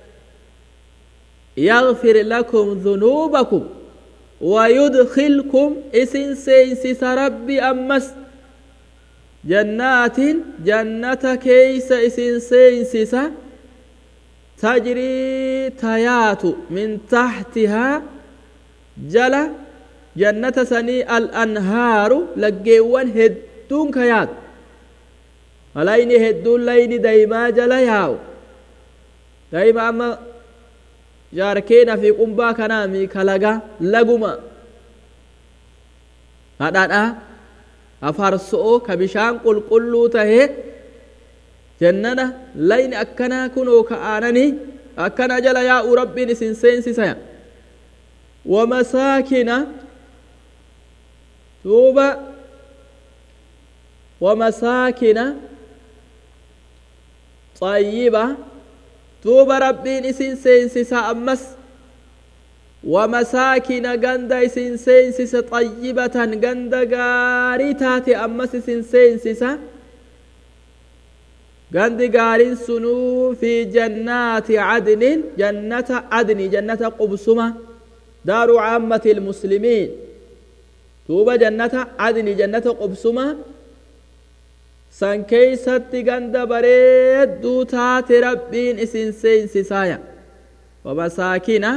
Speaker 1: yaghfir lakum dhunuubakum ويدخلكم اسن سينسس ربي أمس جنات جنة كيس اسن سينسس تجري تيات من تحتها جل جنة سني الأنهار لقيوان هدون كيات layni hedduun layni daymaa jala yaa'u dayma amma jaarkeena fi qumbaa kanaami kalaga laguma hadhadha afarso'o ka bishaan qulqulluu tahee jannana layni akkanaa kunoo ka aananii akkana jala yaa'u rabbiin isin seensisaya wamasaakina duuba wamasaakina xayyiba duuba rabbiin isin seensisa ammas wamasaakina ganda isin seensisa xayyibatan ganda gaarii taate ammas isin seensisa gandi gaariin sunuu fi jannaati cadnin jannata cadni jannata qubsuma daaru caammati ilmuslimiin duuba jannata cadni jannata qubsuma san keeysatti ganda bareedduu taate rabbiin isin seensisaaya wamasaakina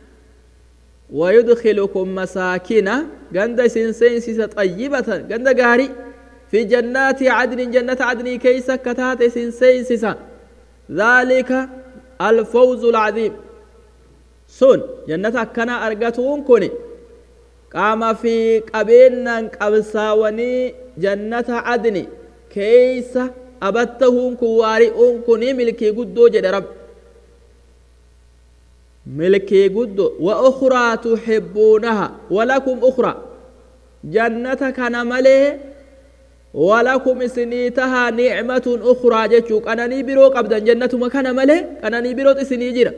Speaker 1: ويدخلكم مساكن جند سنسينسيس طيبة جند غاري في جنات عدن جنة عدن كيس كتات سنسينسيس ذلك الفوز العظيم سن جنة كنا أرغتون كوني قام في قبينا قبساوني جنة عدن كيس أبتهم كواري كوني ملكي قدو جد رب ملكي قدو وأخرى تحبونها ولكم أخرى جنة كان ملي ولكم سنيتها نعمة أخرى جتشوك أنا نيبرو قبدا جنة ما كان ملي أنا نيبرو تسني جرا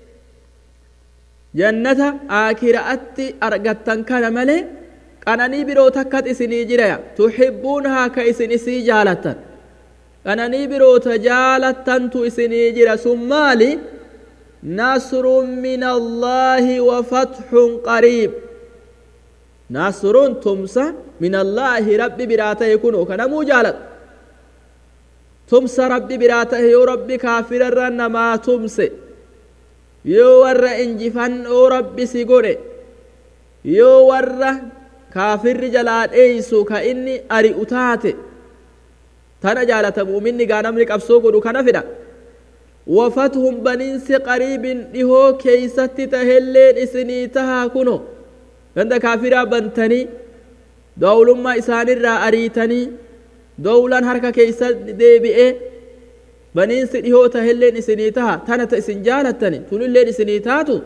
Speaker 1: جنة آكرة أرغتن كان ملي أنا نيبرو تكت سني جرا تحبونها كإسن إسي جالتا أنا نيبرو تجالتا تو إسني جرا سمالي نصر من الله وفتح قريب نصر تمسى من الله ربي براته يكون وكان مجالد تمسى ربي براته يو ربي كافر الرن ما تمسى يو ور انجفن او ربي سيقول يو ور كافر جلال ايسو كإني أري أتاتي تنا جالة مؤمني قانا ملك أبسوكو دو كان فدا وفتهم بنينس قريب دهو كيست تهلين إسني تها كنو عند كافرا بنتني دولما إسان الرا أريتني دولا هركا كيست ديبئي بنينس دهو تهلين إسني تها تنت إسن جالتني تنلين إسني تاتو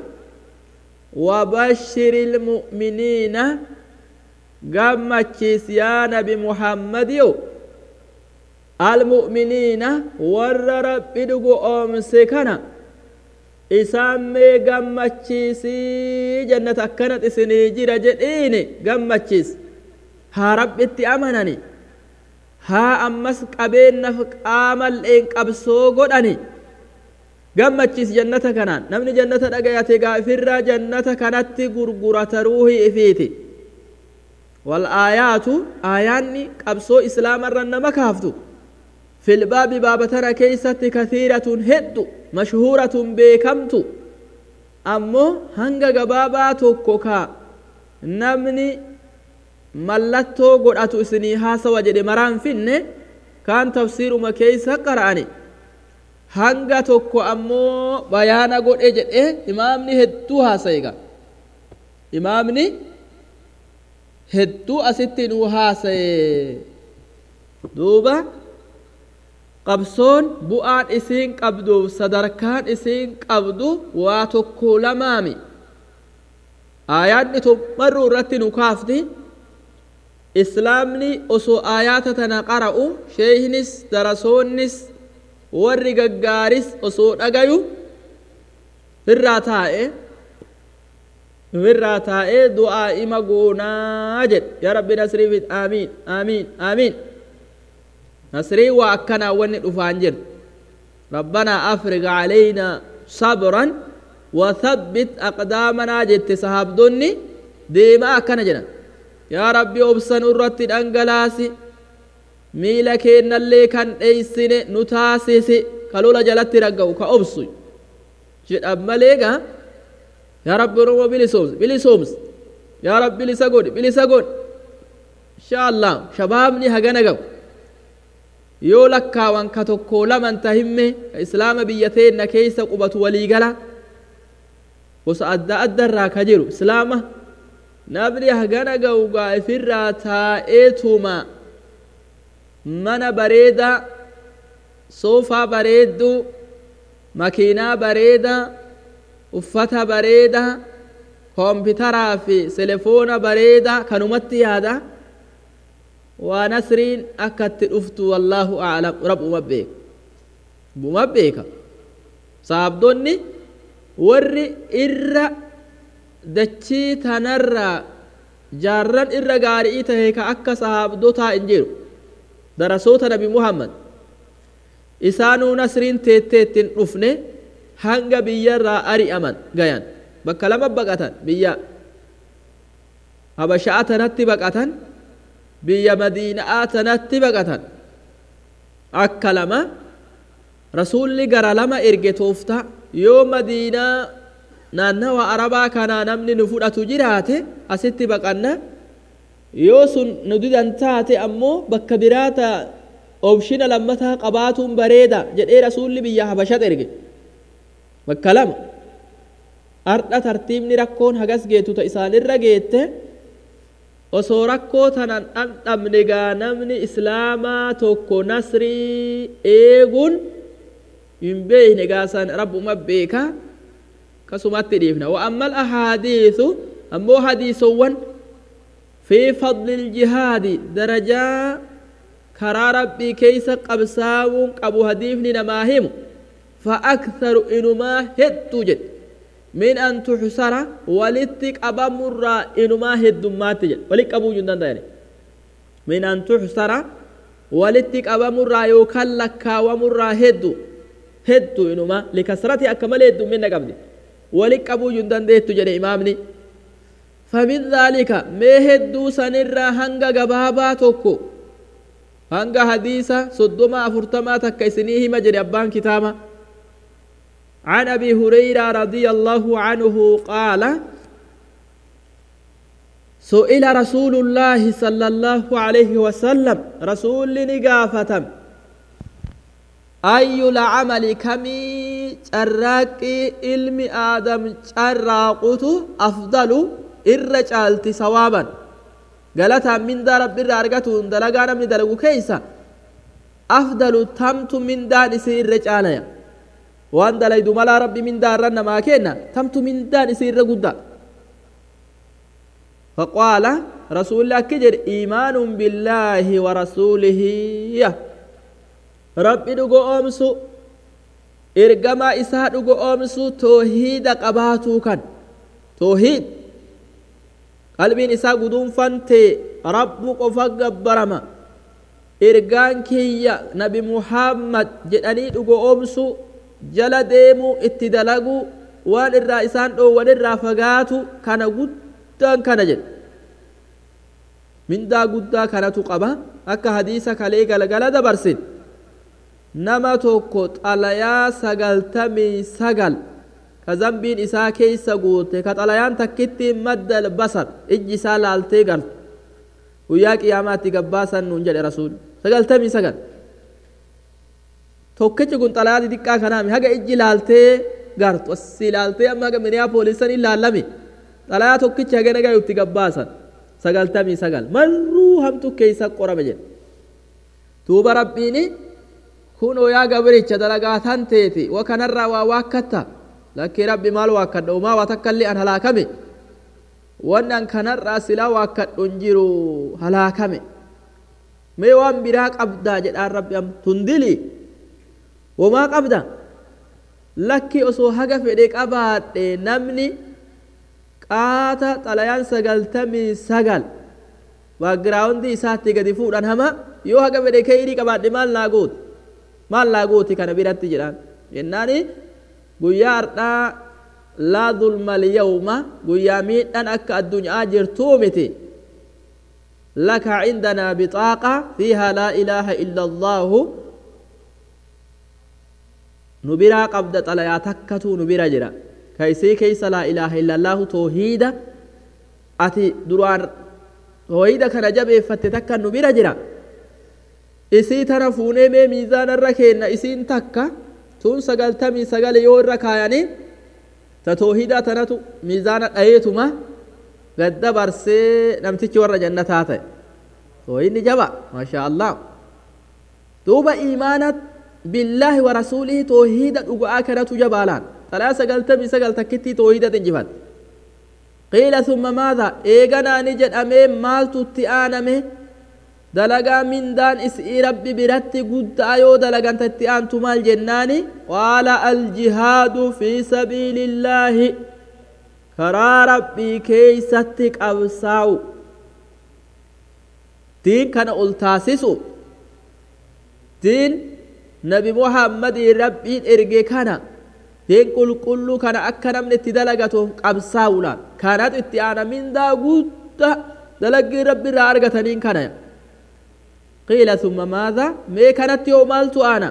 Speaker 1: وبشر المؤمنين قمتشيس يا نبي محمد يو المؤمنين ور رب دغو أمسي كان إسامي غمتشيسي جنة أكنت إسني جرى جديني غمتشيس ها رب اتي أمنني ها أمس قبين نفق آمل إن قبسو قدني غمتشيس جنة كانان نمني جنة دقياتي غافر جنة كانت غرغرة روحي إفيتي والآيات آياني قبسو إسلام الرنما كافتو في الباب باب ترى كيست كثيرة هد مشهورة بكمت أمو هنگا قبابا توكوكا نمني ملتو قرأت اسني هاسا وجد مران فين كان تفسير ما كيسا قرأني هنگا توكو أمو بيانا قد اجد إيه إمامني هدو هاسا إمامني هدو أستنو هاسا دوبا qabsoon bu'aan isiin qabduuf sadarkaan isiin qabdu waa tokko lamaami aayaanni tummarruu irratti nu kaafti islaamni osoo aayaata tana qara'u sheeyhinis darasoonnis warri gaggaaris osoo dhagayu irraa taa'e irraa taa'ee du'aa ima goonaa jedhe yaa rabbi nasriifit aamiin aamiin aamiin نصري وأكنا وني دفانجر ربنا أفرغ علينا صبرا وثبت أقدامنا جت صحاب دوني ديما أكنا جنا يا ربي أبسن أرتي الأنجلاسي ميلا كينا اللي كان ايسين نتاسيسي كالولا جلت رقو كأبسي جد أماليغا يا رب روما بلي سومس بلي سومس يا رب بلي سقود بلي سقود إن شاء الله شبابني هجنا جو yoo lakkaawan ka tokko laman tahimme ka islaama biyya teenna keeysa qubatu waliigala gosa adda adda irraa ka jiru islaama namni hagana ga'ugaa ifirraa taa'eetuma mana bareeda soofaa bareeddu makiinaa bareeda uffata bareeda koompitaraa fi telefoona bareeda kanumatti yaada waa nasriin akka itti dhuftu wallaahu aclam rabbuma beeka buma beeka saabdonni warri irra dachii tanarraa jaarran irra gaarii tahe ka akka sahaabdotaa hin jiru darasoota nabi muhammad isaanuu nasriin teetteettin dhufne hanga biyyarraa ari'aman gayan bakka lama baqatan biyya habasha'a tanatti baqatan biyya madiina'aa tanatti baqatan akka lama rasuulli gara lama erge toofta yoo madiinaa naannawa arabaa kanaa namni nu fudhatu jiraate asitti baqanna yoo sun nu didan taate ammoo bakka biraata obshina lammataa qabaatuun bareeda jedhee rasuulli biyya habashat erge bakka lama ardha tartiibni rakkoon hagas geetu ta isaanirra geette osoo rakkoo tanan dhandhamne gaa namni islaamaa tokko nasrii eeguun hin beekne gaasan rabbuma beeka kasumatti dhiifna wa amma alahaadiisu ammoo hadiisowwan fi fadli iljihaadi darajaa karaa rabbii keeysa qabsaa'uun qabu hadiifni namaa himu fa aktharu inumaa hedduu jedhe min an tuxsara walitti qabamurraa inumaa heddummaatti jedhe walit qabuu hin danda'ani min an tuxsara walitti qabamurraa yookaan lakkaawamurraa heddu heddu inumaa likasrati akka malee heddumminna qabdi walit qabuu hin dandeettu jedhe imaamni فمن ذلك ما هدو سنرا هنگا غبابا توكو هنگا حديثا صدما فرتما تكيسنيه مجري أبان كتابا عن أبي هريرة رضي الله عنه قال سئل رسول الله صلى الله عليه وسلم رسول نقافة أي العمل كمي شراكي علم آدم شراقته أفضل irra caalti sawaaban galataan mindaa rabbi irraa argatuun dalagaa namni dalagu keeysa afdalu tamtu mindaan isii irra caalaya waan dalaydu malaa rabbi mindaa irra namaa kenna tamtu mindaan isii irra guddaa فقال رسول الله كجر إيمان بالله ورسوله ربي دقو أمسو إرقما إساء دقو أمسو توحيد قباتو كان توحيد qalbiin isaa guduunfante rabbu qofa gabbarama ergaan kiyya nabi muhammad jedhanii dhugo oomsu jala deemuu itti dalagu waan irraa isaan dhoowwan irraa fagaatu kana guddaan kana jedhe mindaa guddaa kanatu qaba akka hadiisa kalee galgala dabarsin nama tokko xalayaa sagaltamii sagal ka zambiin isaa keeysa guute ka xalayaan takkitti madda basar ijji isaa laaltee gartu guyyaa qiyaamaatti gabbaasan nuun jedhe rasuul sagaltamii sagal tokkichi kun xalayaa xixiqqaa kanaami haga ijji laaltee gartu asii laaltee amma haga miniyaa poolisan hin laallame xalayaa tokkichi haga nagaa itti gabbaasan sagaltamii sagal marruu hamtu keeysa qorame jedhe tuuba rabbiini kunoo yaa gabricha dalagaa tan teeti wa kanarraa waa waakkatta lakkii rabbi maal waakkadha umaa waa takkallee an halaakame wanni an kanarraa silaa waakkadhu hin jiru halaakame mee waan biraa qabdaa jedhaan rabbi am tundili womaa qabda lakki osoo haga fedhe qabaadhe namni qaata xalayaan sagaltamii sagal baagiraawundi isaatti gadi fuudhan hama yoo haga fedhe keeyrii qabaadhe maal naa gooti maal naa gooti kana biratti jedhaan jennaani guyyaa hardhaa laa dulmal yawma guyyaa miidhan akka addunyaa jirtuu miti laka cindanaa bixaaqa fiiha laa ilaaha illa allaahu nu biraa qabda xalayaa takkatuu nu bira jira ka isii keeysa laa ilaaha illa allaahu toohiida ati duraan toohiida kana jabeeffatte takka nu bira jira isii tana fuunee mee miizaana irra keenna isiin takka tun sagaltamii sagale yoo irra kaayanii ta toohidaa tanatu miizaana dhayeetuma gad dabarsee namtichi warra jannataa ta'e toohidni jaba maashaa allah duuba iimaanat billaahi wa rasuulihi toohida dhuga'aa kanatu jabaalaan talaa sagaltamii sagal takkittii toohida injifat qiila summa maadha eeganaani jedhamee maaltu itti aaname dalagaa mindaan isii rabbi biratti guddaa yoo dalaganta itti aantu maal jennaani qaala aljihaadu fi sabiilillaahi karaa rabbii keeysatti qabsaa'u diin kana ol taasisu diin nabi muhammadii rabbiin erge kana diin qulqulluu kana akka namni itti dalagatuuf qabsaa'uudhaan kanatu itti aana mindaa guddaa dalaggii rabbi irraa argataniin kana qiila summa maadha mee kanatti yoo maaltu aana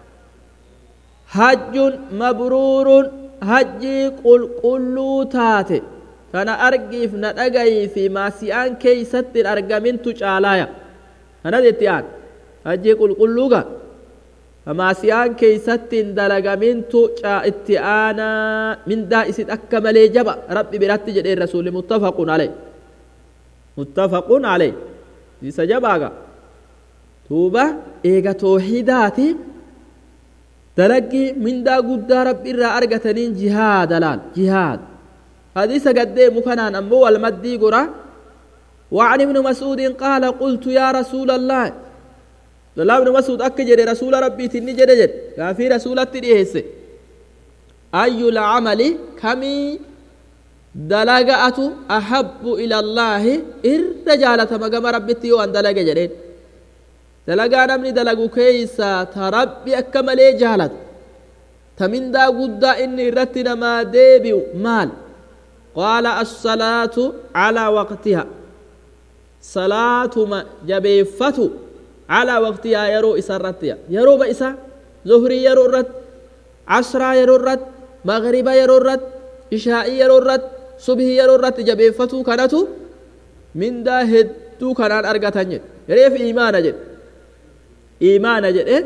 Speaker 1: hajjun mabruurun hajjii qulqulluu taate kana argiif na dhagayii fi maasi'aan keeysatti hin argamintu caalaaya kanat itti aan hajjii qulqulluuga maasiyaan keeysatti hin dalagamintu itti aanaa mindaa isit akka malee jaba rabbi biratti jedheen rasuli muttafaqun aley muttafaqun aley isa jabaaga tuuba eega toohidaati dalaggii mindaa guddaa rabbi irraa argataniin jihaada laal jihaad hadiisa gaddeemu kanaan ammoo walmaddii gora وعن ابن مسعود قال قلت يا رسول الله Abdullah ibn Mas'ud akka jedhe rasuula rabbiitiin ni jedhe jedhe gaafii rasuulatti dhiyeesse ayyul amali kamii dalaga'atu ahabbu ila Allaahi irra jaalatama gama rabbitti yoo an dalage jedheen dalagaa namni dalagu keeysaa ta rabbi akka malee jaalatu ta mindaa guddaa inni irratti namaa deebi'u maal qaala assalaatu calaa waqtiha salaatuma jabeeffatu على وقتها يرو إسرت يرو بإسا زهري يرو الرد عصرا يرو الرد مغربا يرو الرد إشاء يرو الرد صبح يرو الرد جبيفتو كانتو من دا هدو كانان أرغتان جد ريف إيمان جد إيمان جد إيه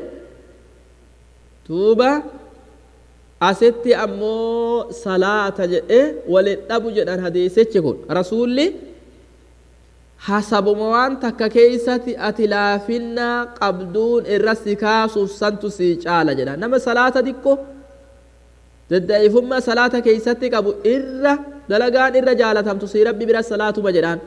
Speaker 1: توبا أستي أمو صلاة جد إيه ولتابو جد أن حديثة يكون رسولي hasabuma waan takka keeysatti ati laafinnaa qabduun irra si kaasuuf santu sii caala jedha nama salaata xiqqo dadda'ifummaa salaata keeysatti qabu irra dalagaan irra jaalatamtu sii rabbi bira salaatuma jedhaan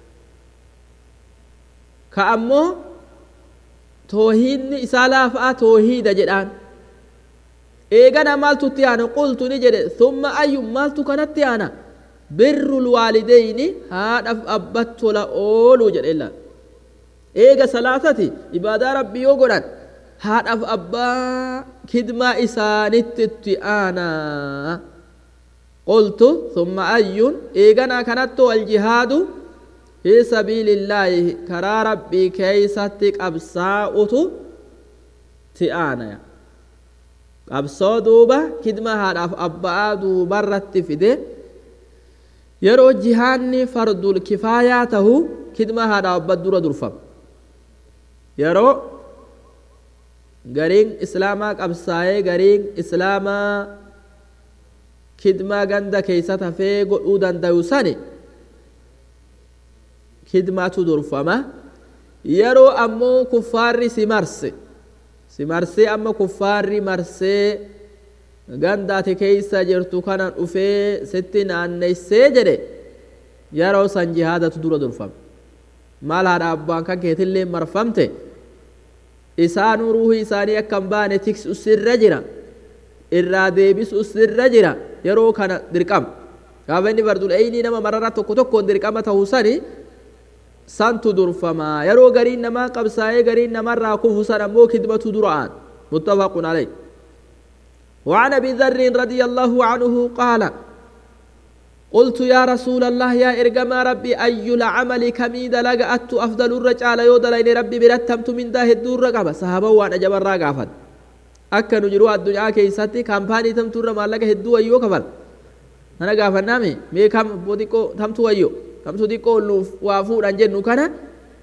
Speaker 1: ka ammoo toohiidni isaa laafaa toohiida jedhaan eegana maaltu itti aana qultu ni jedhe summa ayyu maaltu kanatti aana birru lwaalideyni haadhaaf abbat tola ooluu jedhe illa eega salaatati ibaadaa rabbii yoo godhan haadhaaf abbaa kidmaa isaanitti itti aanaa qultu summa ayyun eeganaa kanatto aljihaadu fi sabiilillaahi karaa rabbii keeysatti qabsaa'utu ti aanaya qabsoo duuba kidma haadhaaf abbaa duubarratti fide yeroo jihaanni fardul kifaayaa tahu kidma haadha abba dura durfama yeroo gariin islaamaa qabsaa'ee gariin islaamaa kidmaa ganda keeysa tafee godhuu dandayu sani kidmaatu durfama yeroo ammoo kuffaarri si marse si marsee amma kuffaarri marsee gandaati keeysa jirtu kana dhufee sitti naanneessee jedhe yeroo san jihaadatu dura durfame maal haadha abbaan kan keetillee marfamte isaanuu ruuhii isaanii akka hin baane tiksu sirra jira irraa deebisu sirra jira yeroo kana dirqama gaafa inni fardul eeynii nama marara tokko tokkoon dirqama ta'uu sani santu durfamaa yeroo gariin namaa qabsaa'ee gariin namarraa kufu san ammoo kidmatu dura'aan muttafaqun alayh وعن ابي ذر رضي الله عنه قال قلت يا رسول الله يا ارجما ربي اي العمل كمي دلقت افضل الرجال يودلين ربي برتمت من ده الدور رقبه صحابه وانا جبر راقافت akka nu jiru addunyaa keessatti kaampaanii tamtu irra maallaqa hedduu wayyoo kafal kana gaafannaami mee kam xiqqoo tamtu wayyo tamtu xiqqoo nuuf waa fuudhan jennu kana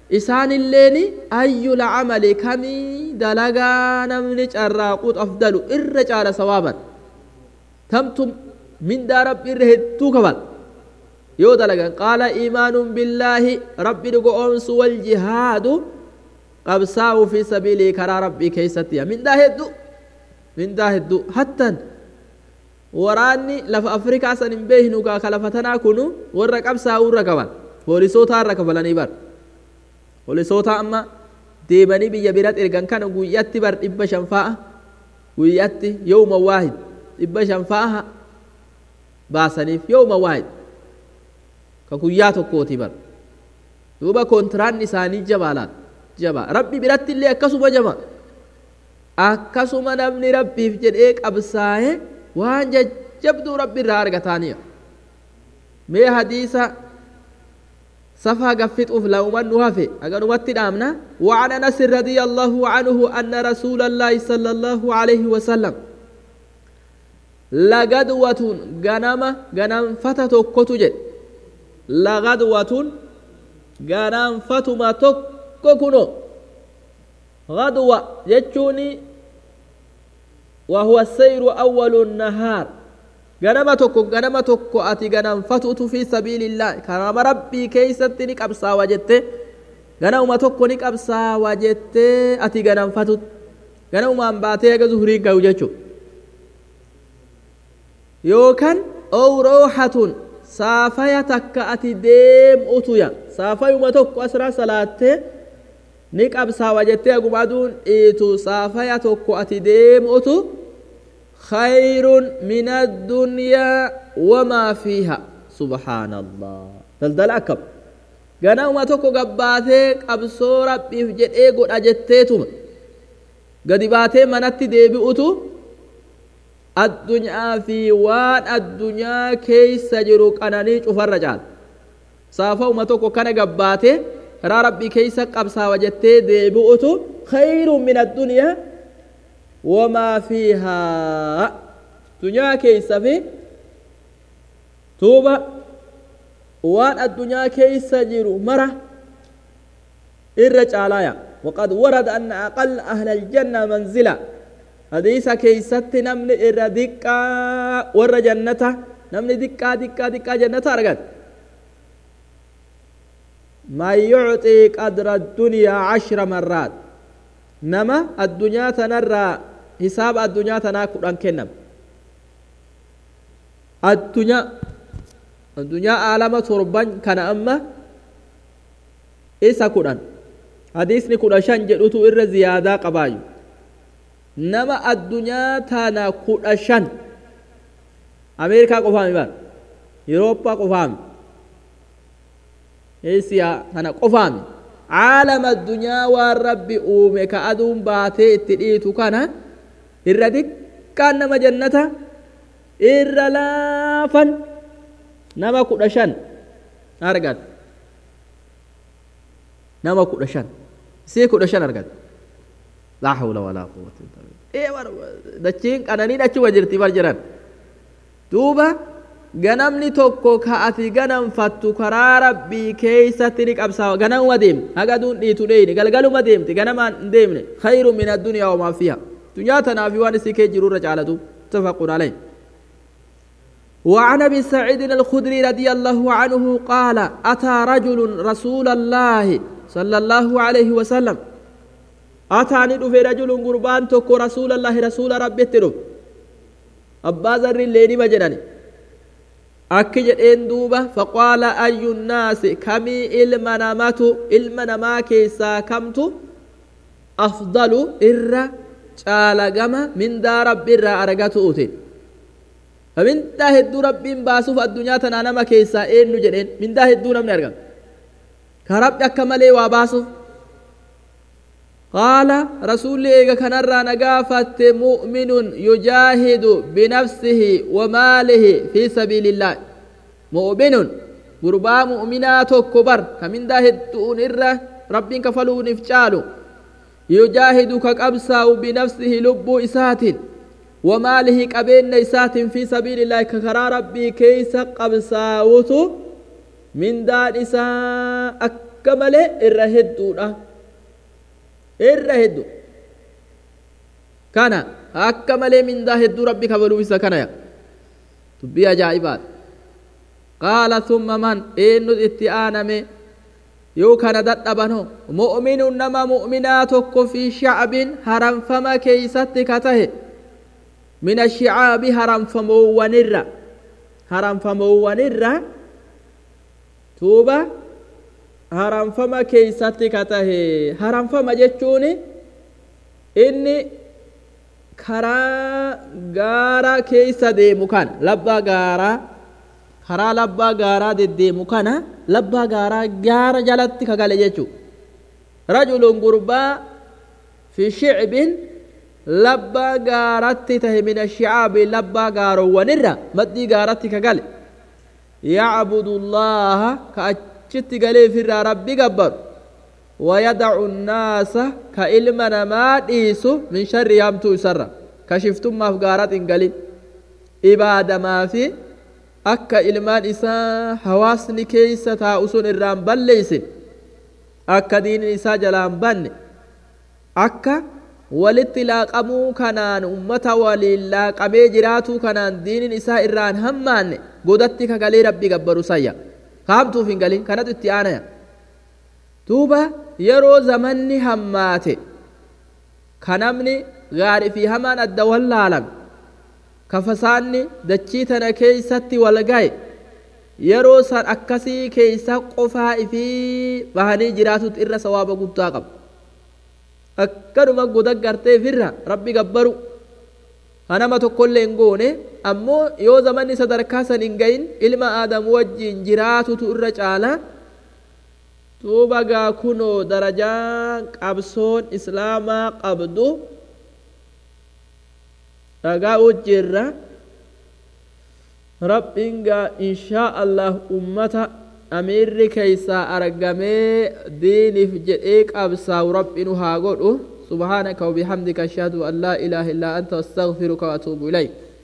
Speaker 1: isaanilleeni ayyul camali kamii dalagaa namni carraaquut afdalu irra caala sawaaban tamtu mindaa rabbi irra hedduu kabal yoo dalagan qaala iimaanuun billaahi rabbi dhugoomsu wal jihaadu qabsaa'u fi sabiilii karaa rabbii keeysatti mindaa hedduu mindaa hedduu hattan waraanni lafa afrikaa san hin beeknu gaa ka lafa tanaa kunu warra qabsaa'u irra qaban poolisootaa irra kafalanii bar poolisoota amma deemanii biyya biratti ergan kana guyyatti bar dhibba shan fa'a guyyatti yooma waahid dhibba shan fa'a baasaniif yooma waahid ka guyyaa tokkooti bar duuba kontiraanni isaanii jabaa laata jabaa rabbi biratti illee akkasuma jaba akkasuma namni rabbiif jedhee qabsaa'ee waan jajjabduu rabbi irraa argataaniya mee hadiisa صفا قفت أفلا ومن هفي أقول واتدامنا وعن أنس رضي الله عنه أن رسول الله صلى الله عليه وسلم لغدوة غنم غنم فتة كتجد لغدوة غنم فتما تككنو غدوة يجوني وهو السير أول النهار ganama tokko ganama tokko ati ganamfatutu fi sabiilillah karama rabbii keeysatti ni qabsaawa jette ganamuma tokko ni qabsaawa jette ati ganamfatut ganamumaan baatee aga zuhurii gahu jechu yookan owroohatun saafaya takka ati deem'utuya saafayuma tokko asra salaattee ni qabsaawa jettee aguma aduun dhiitu saafaya tokko ati deem'utu خير من الدنيا وما فيها سبحان الله دلدل أكب غنا وما توكو قباتي قبسو ربي في جد ايقو أجتيتم قد باتي منتي ديبئتو الدنيا في وان الدنيا كي سجرو قناني شفر رجال صافا وما توكو كان قباتي را ربي كيسا قبسا وجتي ديبئتو خير من الدنيا وما فيها دنيا كيس في توبة وان الدنيا كيس جيرو مرة الرجالايا وقد ورد أن أقل أهل الجنة منزلة حديث كيست نمن إر دقا ور جنة نمن دقا دقا دقا جنة أرغت ما يعطي قدر الدنيا عشر مرات nama addunyaa tanarraa hisaaba addunyaa tanaa kudhan kennam addunyaa addunyaa aalama torban kana amma isa kudhan hadiisni kudha shan jedhutu irra ziyaadaa qabaayu nama addunyaa tana kudha shan ameerikaa qofaami bar yurooppaa qofaami eesiyaa tana qofaami caalama addunyaa waan rabbi uume ka aduun baatee itti dhiitu kana irra xiqqaan nama jannata irra laafan nama kudha shan argat nama kudha shan isii kudha shan argat laa hawla walaa quwwata illa billah dachiin qananiin achuma jirti bar jiran duuba ganamni tokko ka ati ganamfattu karaa rabbii keeysatti ni qabsaawa ganamuma deemte haga aduun dhiitu dheeyne galgaluma deemte ganamaan hin deemne khayru min addunyaa wamaa fiha dunyaa tanaafi waan isii kee jirurra caalatu mutafaqun alayh وعن ابي سعيد الخدري رضي الله عنه قال اتى رجل رسول الله صلى الله عليه وسلم اتاني دفي رجل قربان تكو رسول الله رسول ربي تدف ابا ذر الليل مجنني akki jedheen duuba faqaala ayyu nnaasi kamii ilma namatu ilma namaa keessaa kamtu afdalu irra caalagama mindaa rabbi irraa argatu ute mindaa hedduu rabbiin baasuuf addunyaa tanaa nama keessaa eenyu jedheen mindaa hedduu namni argama ka rabbi akka malee waa baasuuf قال رسول إيغا كنرى نقافة مؤمن يجاهد بنفسه وماله في سبيل الله مؤمن قربا مؤمنات كبر كمن ده الدون إرى رب كفلوا نفجالو يجاهد كقبسا بنفسه لب إسات وماله قبين إسات في سبيل الله ككرا ربي كيس قبسا وتو من دار إساء akka malee irra hedduudha irra heddu kana akka malee mindaa hedduu rabbi kabaluu isa kana ya dubbii ajaa'ibaadha qaala summa man eenyu itti aaname yoo kana dadhabano mu'minuun nama mu'minaa tokko fi shacbin haramfama keeysatti ka tahe min ashicaabi haramfamoowwanirra haramfamoowwanirra tuuba haramfama keeysatti ka tahe haramfama jechuun inni karaa gaara keeysa deemu kana labbaa gaaraa karaa labbaa gaaraa deddeemu kana labbaa gaaraa gaara jalatti ka gale jechuu rajulun gurbaa fi shicbin labbaa gaaratti tahe min ashicaabi labbaa gaarowwanirra maddii gaaratti ka gale yacbudu llaha ka achitti galeefirraa rabbi gabbaru ويدع الناس كإلما ما ديسو من شر يامتو سرا كشفتم ما فقارات انقلين إبادة ما في أكا إلمان إسا حواسني كيسة تاؤسون الرام بليسن أكا دين إسا جلان بن أكا walitti laaqamuu kanaan ummata waliin laaqamee jiraatuu kanaan diinin isaa irraan hammaanne godatti kagalee rabbi gabbaru sayya kaamtuuf hin galin kanatu itti aanaya duuba yeroo zamanni hammaate ka namni gaarii fi hamaan adda wallaalame ka fasaanni dachii tana keeysatti wal gaye yeroo san akkasii keeysa qofaa ifii bahanii jiraatutti irra sawaaba guddaa qaba akkanuma godaggarteefirra rabbi gabbaru hanama tokkollee hin goone ammoo yoo zamanni sadarkaa san hin gayin ilma aadamu wajjiin jiraatutu irra caalaa duuba gaa kunoo darajaa qabsoon islaamaa qabdu dhagaa wajjiirra rabbiin gaa inshaa allah ummata amiirri keeysaa argamee diiniif jedhee qabsaa'u rabbinu haa godhu subhaanaka wabihamdika ashhadu an laa ilaaha illaa anta astaghfiruka wa atuubu ilayk